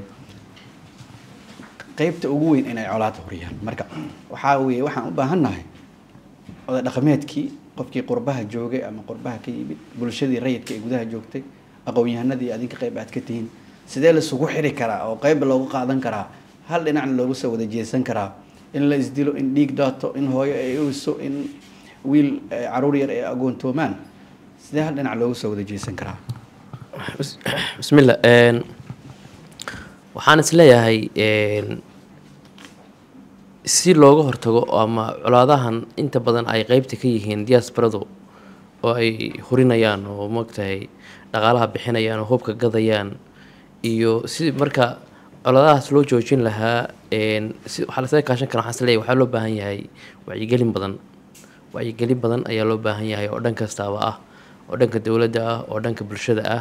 [SPEAKER 2] qaybta ugu weyn inay colaad horiyaan marka waxaa weeye waxaan u baahannahay oday dhaqameedkii qofkii qurbaha joogay ama qurbaha ka yimid bulshadii rayidka ee gudaha joogtay aqoon-yahanadii adinka qayb aad ka tihiin sidee laisugu xiri karaa oo qayb loogu qaadan karaa hal dhinacna loogu soo wada jeesan karaa in la isdilo in dhiig daato in hooyo ay uyso in wiil eh, caruur yar ay agoontoomaan sidee hal dhinac loogu soo wada jeesan karaa
[SPEAKER 4] Bis- bismillah een, waxaan isleeyahay een, si looga hortago ama colaadahan inta badan ay qeybta ka yihiin diasporadu oo ay hurinayaan oo maogtahay dhaqaalaha bixinayaan oo hubka gadayaan iyo si marka colaadahaas loo joojin lahaa een, si waxaa lasaga kaashan kara waxaan isleeyahay waxaa loo baahan yahay wacyigelin badan wacyigelin badan ayaa loo baahan yahay oo dhan kastaaba ah oo dhanka dowladda ah oo dhanka bulshada ah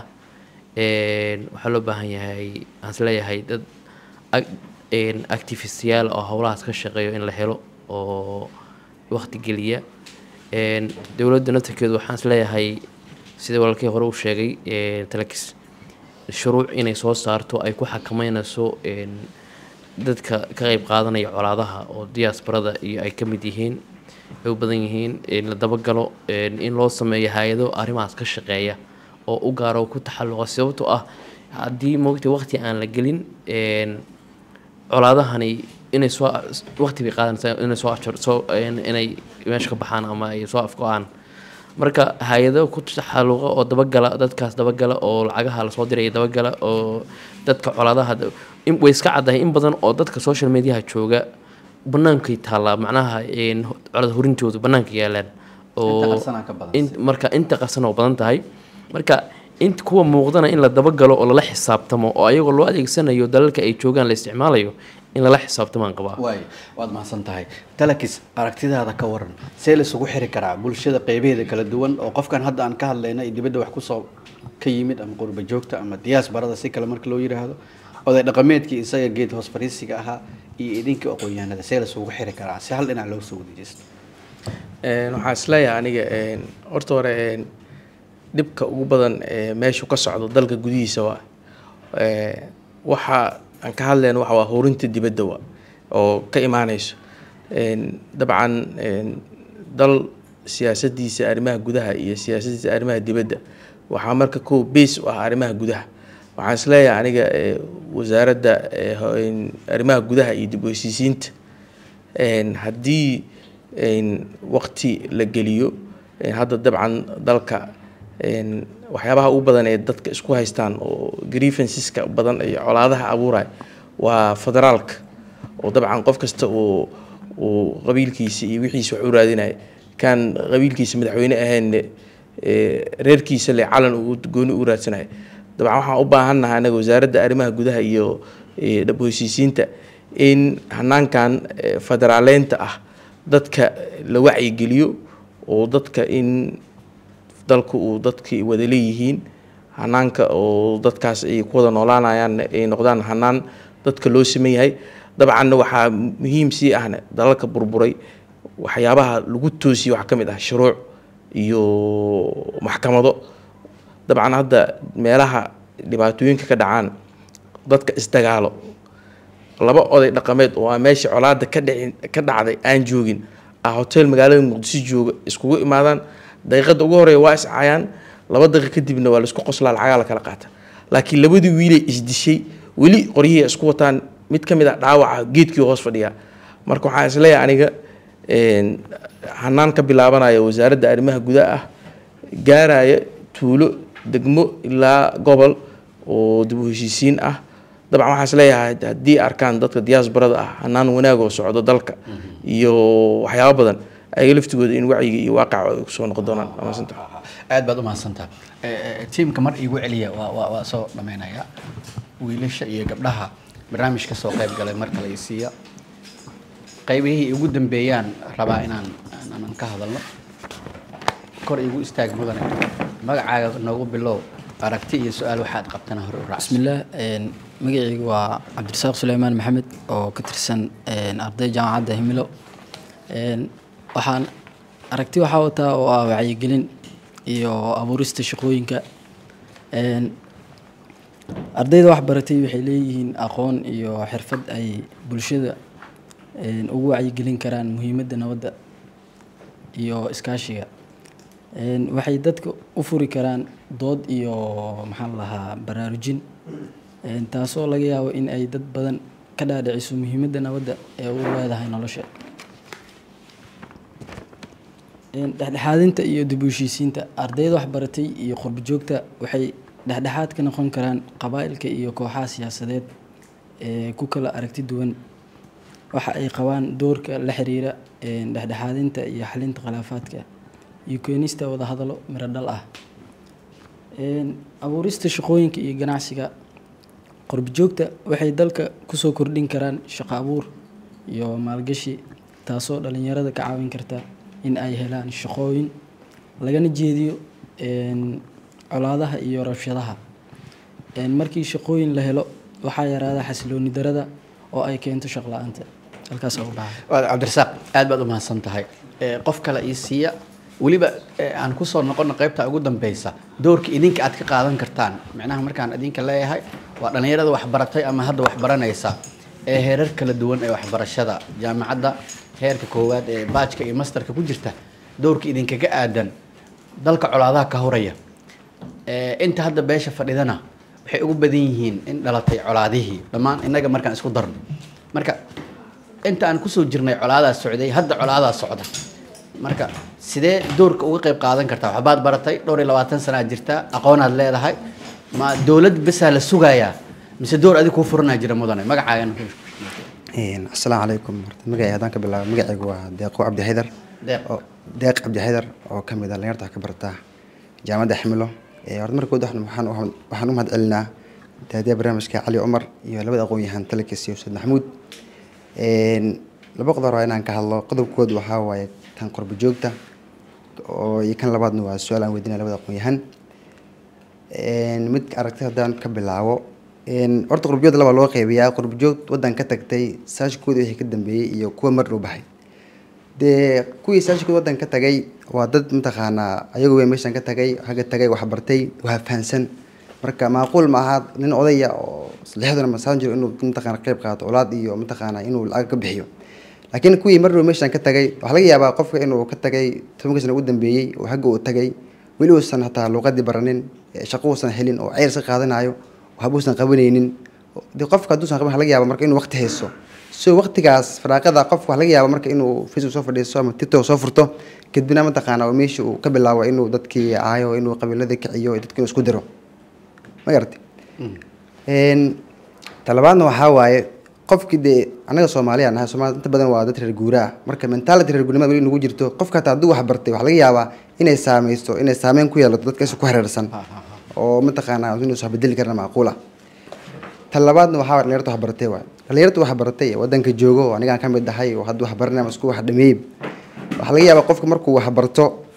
[SPEAKER 4] een, waxaa loo baahan yahay waxaan isleeyahay dad ag- een, activistiyaal oo howlahaas ka shaqeeyo in la helo oo waqti geliya een, dowladda naftirkeedu waxaan isleeyahay sida walaalkii hore u sheegay een, talakis shuruuc inay soo saarto ay ku xakameynayso een, dadka ka qayb qaadanaya colaadaha oo diasporada iyo ay ka mid yihiin ay u badan yihiin in la dabagalo een, in loo sameeyo hay-ado arrimahaas ka shaqeeya oo u gaaro oo ku taxalluqa sababtoo ah haddii moogta waqti aan la gelin een, colaadahani inay soo waqti bay qaadanaysaa inay soo afjar soo in- inay meesha ka baxaan ama ay soo afgo-aan marka hay-ado ku taxalluqa oo dabagala dadkaas dabagala oo lacagaha lasoo diraya dabagala oo dadka colaadaha da- in- way iska caddahay in badan oo dadka social mediaha jooga banaankay taallaa macnaha een, ho- colada horintoodu banaanka yaalaan oo
[SPEAKER 2] qarsanaa ka badan.
[SPEAKER 4] in- marka inta qarsan oo badan tahay marka inta kuwa muuqdana in la dabagalo oo lala xisaabtamo oo ayagoo loo adeegsanayo dalalka ay joogaan la isticmaalayo in lala xisaabtamaan qabaa
[SPEAKER 2] waay waad mahadsan tahay talakis aragtidaada ka waran see laisugu xiri karaa bulshada qeybaheeda kala duwan oo qofkan hadda aan ka hadlayna iyo dibadda wax kusoo ka yimid ama qurba joogta ama diaasbarada si kale marka loo yiraahdo oday dhaqameedkii isaga geed hoos fariisiga ahaa iyo idinkii aqoon-yahanada see laisugu xiri karaa si hal dhinac looga soo wada jeesto
[SPEAKER 3] Een, waxaan isleeyahay aniga een, horta hore een, dhibka ugu badan ee meeshu ka socdo dalka gudihiisa waa ee, waxa aan ka hadlayno waxa waa horinta dibadda wa oo ka imaaneyso Een, dabcan een, dal siyaasadiisa arrimaha gudaha iyo siyaasadiisa arrimaha dibadda waxaa marka kow base u ah arrimaha gudaha waxaan isleeyahay aniga ee, wasaaradda ee, ho- een, arrimaha gudaha iyo dib u heshiisiinta een, haddii een, waqti la geliyo een, hadda dabcan dalka een, waxyaabaha ugu badan ee dadka isku haystaan oo grievanceska badan iyo colaadaha abuuraya waa federaalka oo dabcan qof kasta uu uu qabiilkiisa iyo wixiisa wax u raadinaya kan qabiilkiisa madaxweyne ahayn reerkiisa le calan uu gooni u raadsanayo dabcan waxaan u baahannahay anaga wasaaradda arrimaha gudaha iyo eh, dhab heshiisiinta in hanaankan eh, federaaleynta ah dadka la wacyigeliyo oo dadka in dalka uu dadkii wada leeyihiin hanaanka oo dadkaas ay ku wada noolaanayaan ay noqdaan hanaan dadka loo siman yahay dabcanna waxaa muhiim sii ahna dalalka burburay waxyaabaha lagu toosiyey waxaa ka mid ah shuruuc iyo maxkamado dabcan hadda meelaha dhibaatooyinka ka dhacaan dadka isdagaalo laba oday dhaqameed oo aan meesha colaada ka dhicin ka dhacday aan joogin ah hotel magaalada muqdisho jooga iskugu imaadaan daqiiqada ugu horeeya waa iscaayaan laba daqiiq kadibna waa laisku qoslaa lacagaa la kala qaata laakiin labadii wiilay isdishay weli qoryihii ay isku wataan mid ka mid ah dhaawaca geedkii hoos fadhiya marka waxaan isleeyahay aniga een, hanaan ka bilaabanaya wasaaradda arrimaha gudaha ah gaaraya tuulo degmo ilaa gobol oo dib u heshiisiin ah dabcan waxaan isleeyahay haddii arkaan dadka diaasbarada ah hanaan wanaag oo socdo dalka iyo waxyaabo badan ayaga laftigooda in wacyiga iyo waaqaca ay kusoo noqon doonaan waa mahadsantahay.
[SPEAKER 2] aad baad u mahadsantaha tiimka mar iigu celiya waa waa waa soo dhammaynaya wiilasha iyo gabdhaha barnaamijka soo qayb galay mar kale i siiya qaybihii ugu dambeeyaan rabaa inaan aanan ka hadalno kor igu istaag mudane magacaaga noogu bilow aragti iyo su-aal waxaad qabtana hore u raacsan
[SPEAKER 10] bismillaah een, magacaygu waa cabdirasaaq suleymaan maxamed oo ka tirsan een, arday jaamacadda himilo Een, waxaan aragti waxaa wataa oo ah wacyigelin iyo abuurista shaqooyinka Een, ardayda wax baratay waxay leeyihiin aqoon iyo xirfad ay bulshada een, ugu wacyigelin karaan muhiimadda nabadda iyo iskaashiga Een, waxay dadka u furi karaan dood iyo maxaa la lahaa baraarujin Een, taasoo laga yaabo in ay dad badan ka dhaadhiciso muhiimadda nabadda ee u leedahay nolosha Een, dhexdhexaadinta iyo dib u heshiisiinta ardayda waxbaratay iyo qurbo joogta waxay dhexdhexaad ka noqon karaan qabaa'ilka iyo kooxaha siyaasadeed ee ku kala aragti duwan waxa ay qabaan doorka la xiriira een, dhexdhexaadinta iyo xalinta khilaafaadka iyo keenista wadahadallo miro dhal ah Een, abuurista shaqooyinka iyo ganacsiga qurbo joogta waxay dalka kusoo kordhin karaan shaqo abuur iyo maalgashi taasoo dhalinyarada ka caawin karta in ay helaan shaqooyin lagana jeediyo een, colaadaha iyo rabshadaha Een, markii shaqooyin la helo waxaa yaraada xasilooni darada oo ay keento shaqo la-aanta halkaas ugu baxay
[SPEAKER 2] Waa cabdirasaaq aad baad u mahadsan tahay Eh, qof kale ii siiya weliba eh, aan kusoo noqono qaybta ugu dambeysa doorka idinka aad ka qaadan kartaan micnaha markaan idinka leeyahay waa dhalinyarada waxbaratay ama hadda waxbaranaysa ee heerar kala duwan ee waxbarashada jaamacadda heerka koowaad ee baajka iyo masterka ku jirta doorka idinkaga aadan dalka colaadaha ka horaya Eh, inta hadda beesha fadhidana waxay ugu badan yihiin in dhalatay colaadihii dhammaan innaga markaan isku darno marka inta aan kusoo jirnay colaadaas socday hadda colaadaas socda marka sidee doorka uga qayb qaadan kartaa waxbaad baratay dhowr iyo labaatan sanaad jirta aqoonaad leedahay ma dowlad besaa la sugayaa mise door adig kuu furanaa jira mudane magacaagan
[SPEAKER 6] Een, asalaamu calaykum horta magacay haddaan ka bilaabo magacaygu waa deeqo cabdi xaydar
[SPEAKER 2] Deeq.
[SPEAKER 6] oo deeq cabdi xaydar oo ka mid ah dhalinyarta wax ka barata jaamacadda ximilo Ee, horta markood waxaan waxaan u- waxaan u mahad celinaa daadiya barnaamijka cali cumar iyo labada aqoon-yahan talakis iyo ustaad maxamuud Een, laba qodob waa inaan ka hadlo qodobkood waxaa waaye tan qurbo joogta oo iyo kan labaadna waa su-aal aan weydiinaya labada aqoon-yahan Een, mid aragti haddaan ka bilaabo Een, horta qurbojoogta laba loo qeybiyaa qurbojoog waddan ka tagtay saashkooda wixii ka dambeeyey iyo kuwa mar dhow baxay dee kuwii saashkooda waddan ka tagay waa dad mataqaanaa ayagu way meeshan ka tagay haga tagay waxbartay waa fahansan marka macquul ma aha nin odaya oo lixdana masaan jiro inuu mataqaana qayb qaato olaad iyo mataqaana inuu lacag ka bixiyo laakiin kuwii mar dhow meeshan ka tagay waxaa laga yaabaa qofka inuu ka tagay tobanka sano ugu dambeeyey oo hagga uu tagay weli uusan hataa luuqadii baranin ee shaqo uusan helin oo ceyr iska qaadanayo waxba uusan qabanaynin dee qofka hadduusan qaban waxaa laga yaabaa marka inuu waqti haysto so waqtigaas faraaqada qofka waxaa laga yaabaa marka inuu facebook soo fadhiisto ama tiktok soo furto kadibna mataqaana oo meesha uu ka bilaabo inuu dadkii caayo inuu qabiiladii kiciyo dadkii inuu isku diro ma garatay Een, talabaadna waxaa waaye qofkii dee anaga soomaaliya nahay soomaali inta badan waa dad reer guura ah marka mentality reer guurnimada weli nagu jirto qofka hataa hadduu wax bartay waxaa laga yaabaa inay saameysto inay saameyn ku yeelato dadka isa ku hareersan oo mataqaanaa inuu wax bedeli karna macquul ah tan labaadna waxaa waye dhalinyarta wax baratay waay dhalinyarta wax baratay ee waddanka joogo oo anigaan ka mid ahay oo hadda wax baranaya ama isku wax dhameeyey waxaa laga yaabaa qofka markuu wax barto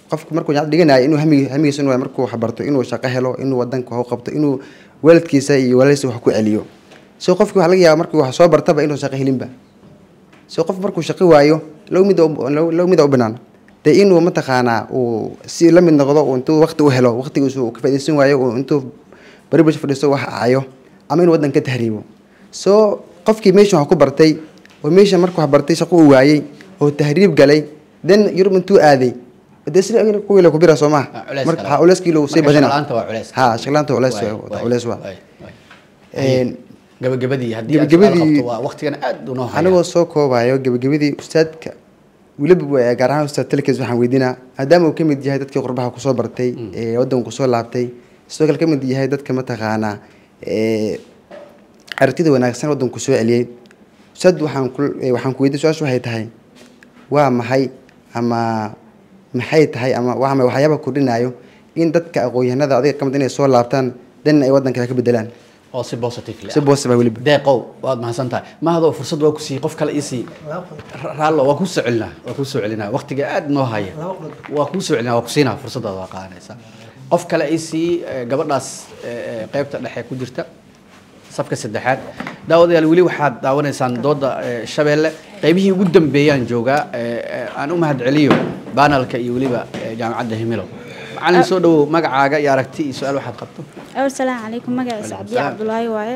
[SPEAKER 6] qofku markuu jaamacad dhiganayo inuu hami hamigiisa inuu markuu wax barto inuu shaqo helo inuu wadanka wax u qabto inuu waalidkiisa iyo walaalkiisa wax ku celiyo so qofki waxaa laga yaaba markuu wax soo bartaba inuu shaqo helinba so qof markuu shaqo waayo low mid low mida u banaan dee inuu mataqaanaa uu si la mid noqdo uu intuu waqti u helo waqtigiisu uu ka faaidaysan waayo uu intuu bari bulsho fadhiisto wax acayo ama inuu waddan ka tahriibo so qofkii meeshan wax ku bartay oo meesha markuu wax bartay shaqo uu waayey oo tahriib galay then yurub intuu aaday dee sida kuwiila kubira soo maha
[SPEAKER 2] Ah, culeys
[SPEAKER 6] marka
[SPEAKER 2] kale.
[SPEAKER 6] ha culeyskiila uu sii
[SPEAKER 2] Marka
[SPEAKER 6] badina
[SPEAKER 2] shaqo-la'aanta waa culeys.
[SPEAKER 6] ha shaqlaanta culeys
[SPEAKER 2] Waay,
[SPEAKER 6] waa
[SPEAKER 2] waay,
[SPEAKER 6] culeys waa
[SPEAKER 2] waay, waay.
[SPEAKER 6] Een,
[SPEAKER 2] gabagabadii haddii aad
[SPEAKER 6] Gabagabadii-
[SPEAKER 2] su'aal qabto waa waqtigan aad unoo haya
[SPEAKER 6] anigoo soo koobayo gabagabadii ustaadka weliba wa- gaar ahaan ustaad talkis waxaan weydiinaa maadaama uu ka mid yahay dadkii qurbaha kusoo bartay ee waddanka kusoo laabtay sidoo kale ka mid yahay dadka mataqaanaa ee aragtida wanaagsan waddanka kusoo celiyey ustaad waxaan ku ee, waxaan ku weydiin su-aashu waxay tahay waa maxay ama maxay tahay ama waa maxay waxyaabaha kordhinayo in dadka aqoon-yahanada adiga ka mid inay soo laabtaan dan ay waddanka ka bedelaan
[SPEAKER 2] oo si positive
[SPEAKER 6] si positive ah weliba
[SPEAKER 2] deeqow waad mahadsan tahay mahadoo fursad waa ku siiyey qof kale isii raallo waa kuu soo celinaa waa kuu soo celinaa waqtiga aad noo haya waa kuu soo celinaa waa ku siinaa fursadaada waa qaadanaysaa qof kale isii eh, gabadhaas eh, eh, qaybta dhexe ku jirta safka saddexaad daawadayaal weli waxaad daawanaysaan dooda eh, shabeelle qaybihii ugu dambeeyaan joogaa eh, eh, aan u mahadceliyo banalka iyo weliba eh, jaamacadda himilo macalin soo dhawow magacaaga iyo aragti iyo su-aal waxaad qabto
[SPEAKER 7] awal salaamu calaykum magaciisa
[SPEAKER 2] Waalaikum
[SPEAKER 7] cabdiye
[SPEAKER 2] salaam.
[SPEAKER 7] cabdulaahi waaye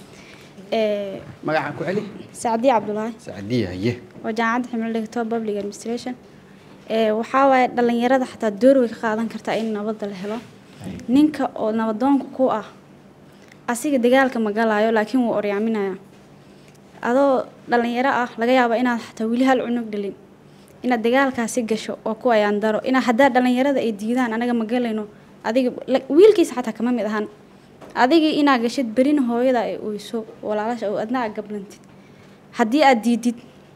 [SPEAKER 7] Ee,
[SPEAKER 2] magacaan ku celi
[SPEAKER 7] sacdiye cabdulaahi
[SPEAKER 2] sacdiya haye
[SPEAKER 7] oo jaamacadda ximilo dhigto public administration Ee, waxaa waaye dhalinyarada xataa door way ka qaadan kartaa in nabadda la helo ninka oo nabadoonka ku ah asiga dagaalka ma galaayo laakiin wuu oryaaminaya adoo dhalinyaro ah laga yaabo inaad xataa weli hal cunug dhalin inaad dagaalkaasi gasho oo ku ayaan daro inaa haddaa dhalinyarada ay diidaan anaga ma galayno adiga la- wiilkiisa xataa kama mid ahan adigii inaa gashid berina hooyada ay oyso walaalasha oo adna aad gablantid haddii aad diidid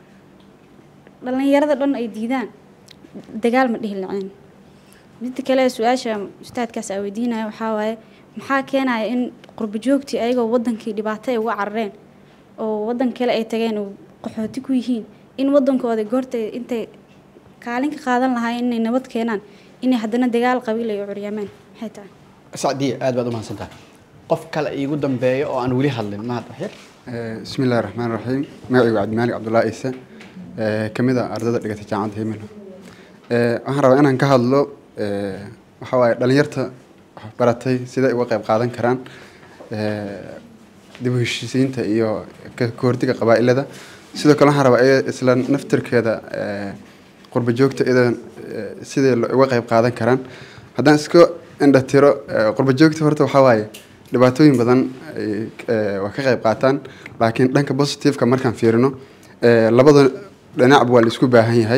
[SPEAKER 7] dhalinyarada dhan ay diidaan dagaal ma dhihi lacin midda kale su-aasha ustaadkaas aa weydiinaya waxaa waaye maxaa keenaya in qurbo joogtii ayagoo wadankii dhibaato ay uga carareen oo wadan kale ay tageen oo qaxooti ku yihiin in wadankooda goorta intay kaalin ka qaadan lahaayeen inay nabad keenaan inay haddana dagaal qabiil ay u curyaamaan maxay tahay
[SPEAKER 2] sacdiya aad baad u mahadsan tahay qof kale iigu dambeeyo oo aan weli hadlin mahad waxyar
[SPEAKER 11] بسم الله الرحمن الرحيم magacaygu cabdimaalig cabdullaahi ciise ee ka mid ah ardayda dhigatay jaamacadda himilo ee waxaan rabaa inaan ka hadlo ee waxa waaye dhalinyarta wax baratay siday uga qayb qaadan karaan ee dib u heshiisiinta iyo ka ka hortagga qabaa'ilada sidoo kale waxaan rabaa iya isla naftirkeeda ee qurba joogta iyadan ee siday lo- uga qayb qaadan karaan haddaan iska indhatiro ee qurba joogta horta waxaa waaye dhibaatooyin badan ay ee, waa ka qayb qaataan laakiin dhanka positiveka markaan fiirino ee, labada dhinacba waa la isku baahan yahay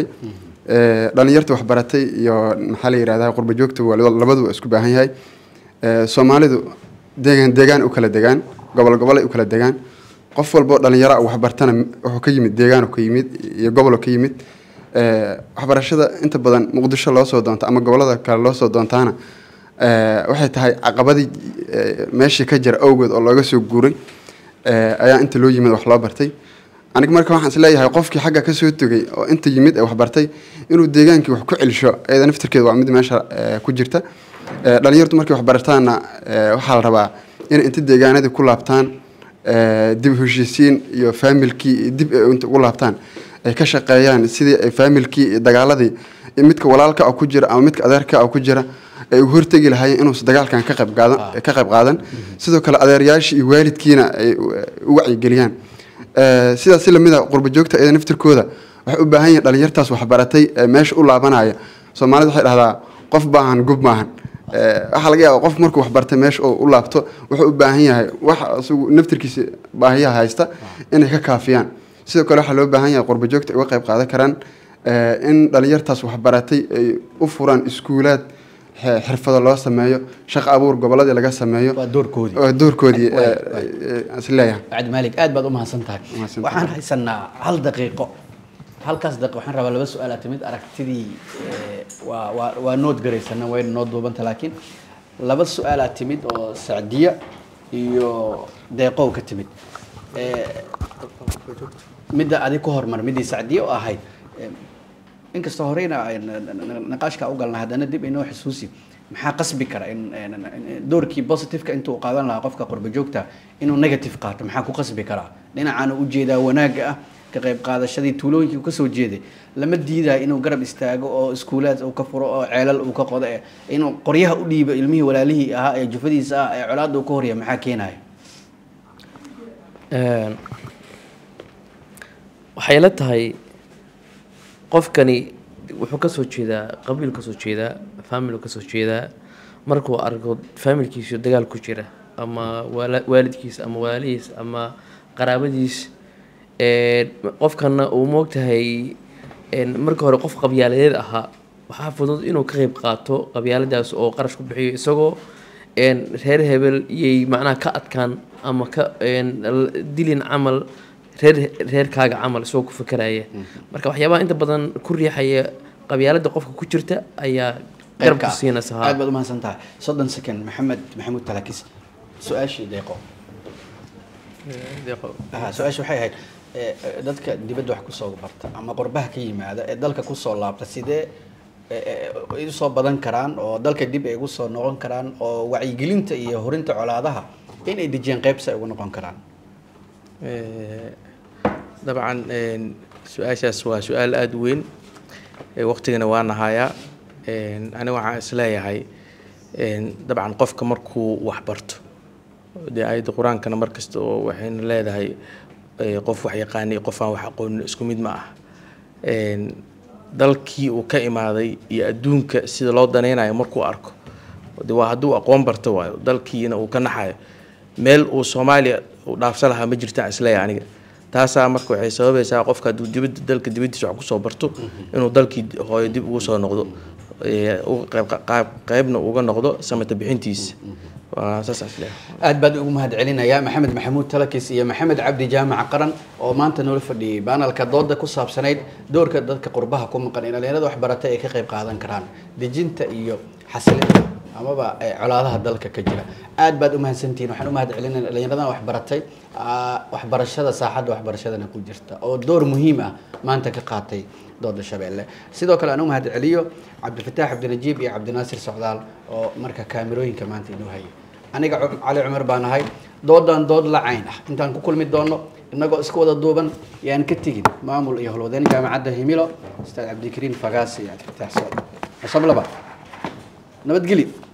[SPEAKER 11] ee, dhalinyarta waxbaratay iyo maxaa la yidhahdaa qurba joogta waa laba- labadu waa isku baahan yahay ee, soomaalidu deegaan deegaan u kala degaan gobol gobolay u kala degaan qof walboo dhalinyaro ah waxbartana wuxuu ka yimid deegaanu ka yimid iyo gobolu ka yimid ee, waxbarashada inta badan muqdisho loo soo doonto ama gobolada kale loo soo doontaana ee, waxay tahay caqabadii ee, meeshii ka jira awgeed oo looga soo guuray ee, ayaa inta loo yimid wax loo bartay aniga marka waxaan isleeyahay qofkii xagga ka soo tegay oo inta yimid ee wax bartay inuu deegaankii wax ku celisho iyada naftirkeeda waa mid meesha ee, ku jirta Ee, dhalinyartu markay wax barataanna ee, waxaa la rabaa inay inta deegaanadii ku laabtaan ee, dib u heshiisiin iyo faamilkii iyo dib ay inta ugu laabtaan ay ka shaqeeyaan sidii ay faamilkii iyo dagaaladii iyo midka walaalka ah ku jira ama midka adeerka ah ku jira ay uga hortegi lahaayeen inuusan dagaalkan ka qayb qaadan ka qayb qaadan sidoo kale adeerayaashii iyo waalidkiina ay u- u wacyigeliyaan Ee, sidaas si lamid a qurba joogta iyada naftirkooda waxay u baahan yihiin dhalinyartaas waxbaratay ee meesha u laabanaya soomaalida waxay dhahdaa qof baahan gub maahan Ee, waxaa laga yaaba qof markuu waxbartay meesha uu u laabto wuxuu u baahan yahay wax isagu naftirkiisa baahiyaha haysta inay ka kaafiyaan sidoo kale waxaa loo baahan yahay qurba joogta ay uga qayb qaadan karaan ee, in dhalinyartaas waxbaratay ay u furaan iskuulaad xe- xirfado loo sameeyo shaqo abuur goboladii laga sameeyo
[SPEAKER 2] waa doorkoodii
[SPEAKER 11] waa doorkoodii
[SPEAKER 2] Waay,
[SPEAKER 11] ee,
[SPEAKER 2] waay.
[SPEAKER 11] ee, aan is leeyahay
[SPEAKER 2] cabdi maalig aad baad u mahadsan tahay
[SPEAKER 11] Mahadsan
[SPEAKER 2] waxaan haysanaa hal daqiiqo halkaas daqiiqo waxaan rabaa laba su-aal timid aragtidii ee, waa waa waa nood garaysana wayna noo duubanta laakiin laba su-aalaa timid oo sacdiya iyo deeqow ka timid Ee, midda adig ku hormar middii sacdiya oo ahayd ee, inkastoo horeyna ay na- na- na- naqaashka u galna haddana dib inoo xusuusi maxaa qasbi kara in in- in- doorkii positiveka intuu qaadan lahaa qofka qurba joogta inuu negative qaato maxaa ku qasbi karaa dhinacaana ujeedaa wanaagga ah ka qayb qaadashadii tuulooyinkii uu kasoo jeeday lama diidayo inuu garab istaago oo iskuulaad uu ka furo oo ceelal uu ka qodo ee inuu qoryaha u dhiibo ilmihii walaalihii ahaa ee jufadiisa ah ee colaadda uu ka horya maxaa keenaya
[SPEAKER 4] Een, waxay la tahay qofkani wuxuu kasoo jeedaa qabiil kasoo jeedaa family kasoo jeedaa markuu arko familkiisu dagaal ku jira ama waala- waalidkiis ama walaalihiis ama qaraabadiis een, qofkana uu moogtahay een, marka hore qof qabyaaladeed ahaa waxaa fudud inuu ka qeyb qaato qabyaaladaas oo qarash ku bixiyo isagoo een, reer hebel iyay macnaha ka adkaan ama ka een, l- dilin camal reer reerkaaga camal isagoo ku fekeraya marka waxyaabaha inta badan ku riixaya qabyaalada qofka ku jirta ayaa garab ku siinaysa haa.
[SPEAKER 2] aad baad umahadsan tahay soddon second maxamed maxamuud talakis su-aashii deeqo aha su-aasha waxay ahayd eh, eh, dadka dibadda wax kusoo barta ama qurbaha ka yimaada ee dalka kusoo laabta sidee eh, eh, ay usoo badan karaan oo dalka dib ay ugu soo noqon karaan oo wacyigelinta iyo horinta colaadaha inay dejiyaan qeybsi ay ugu noqon karaan
[SPEAKER 3] Eh, dabcan een, su-aashaas waa su-aal aada u weyn Eh, waqtigana waa nahayaa Een, aniga waxaan isleeyahay een, dabcan qofka markuu wax barto dee ayadda qur-aankana mar kasta oo waxayna leedahay eh, qof wax yaqaana iyo qof aan wax aqoonin isku mid ma ah Een, dalkii uu ka imaaday iyo adduunka sida loo danaynayo markuu arko de waa hadduu aqoon barto waayo dalkiina uu ka naxayo meel uu soomaaliya uu dhaafsan lahaa ma jirtaan isleeyahay aniga taasaa marka waxay sababaysaa qofka hadduu dibadda dalka dibaddiisa wax kusoo barto inuu dalkii hooyo dib ugu soo noqdo ee, uga qayb qaab qaybna uga noqdo samata bixintiisa waa saas aan isleeyahay
[SPEAKER 2] aad baad ugu mahad celinayaa maxamed maxamuud talakis iyo maxamed cabdi jaamac qaran oo maanta noola fadhiyey baanalka dooda ku saabsanayd doorka dadka qurbaha ku maqan ee dhalinyarada waxbaratay ay ka qayb qaadan karaan dejinta iyo xasilinta amaba eh, colaadaha dalka ka jira aad baad u mahadsantihiin waxaan u mahad celinaya dhalinyaradan waxbaratay ah, waxbarashada saaxadda waxbarashadana ku jirta oo door muhiim ah maanta ka qaatay dooda shabeelle sidoo kale aan u mahad celiyo cabdifataax cabdinajiib iyo cabdinaasir socdaal oo marka kaamirooyinka maanta inoo hayay aniga cu- cali cumar baan ahay doodan dood la cayn ah intaan ku kulmi doono inagoo iska wada duuban yaan ka tegin maamul iyo howlwadeen jaamacadda himilo ustaad cabdikariin fagaasi iyo cabdifataax socdaal xusab laba nabadgelyo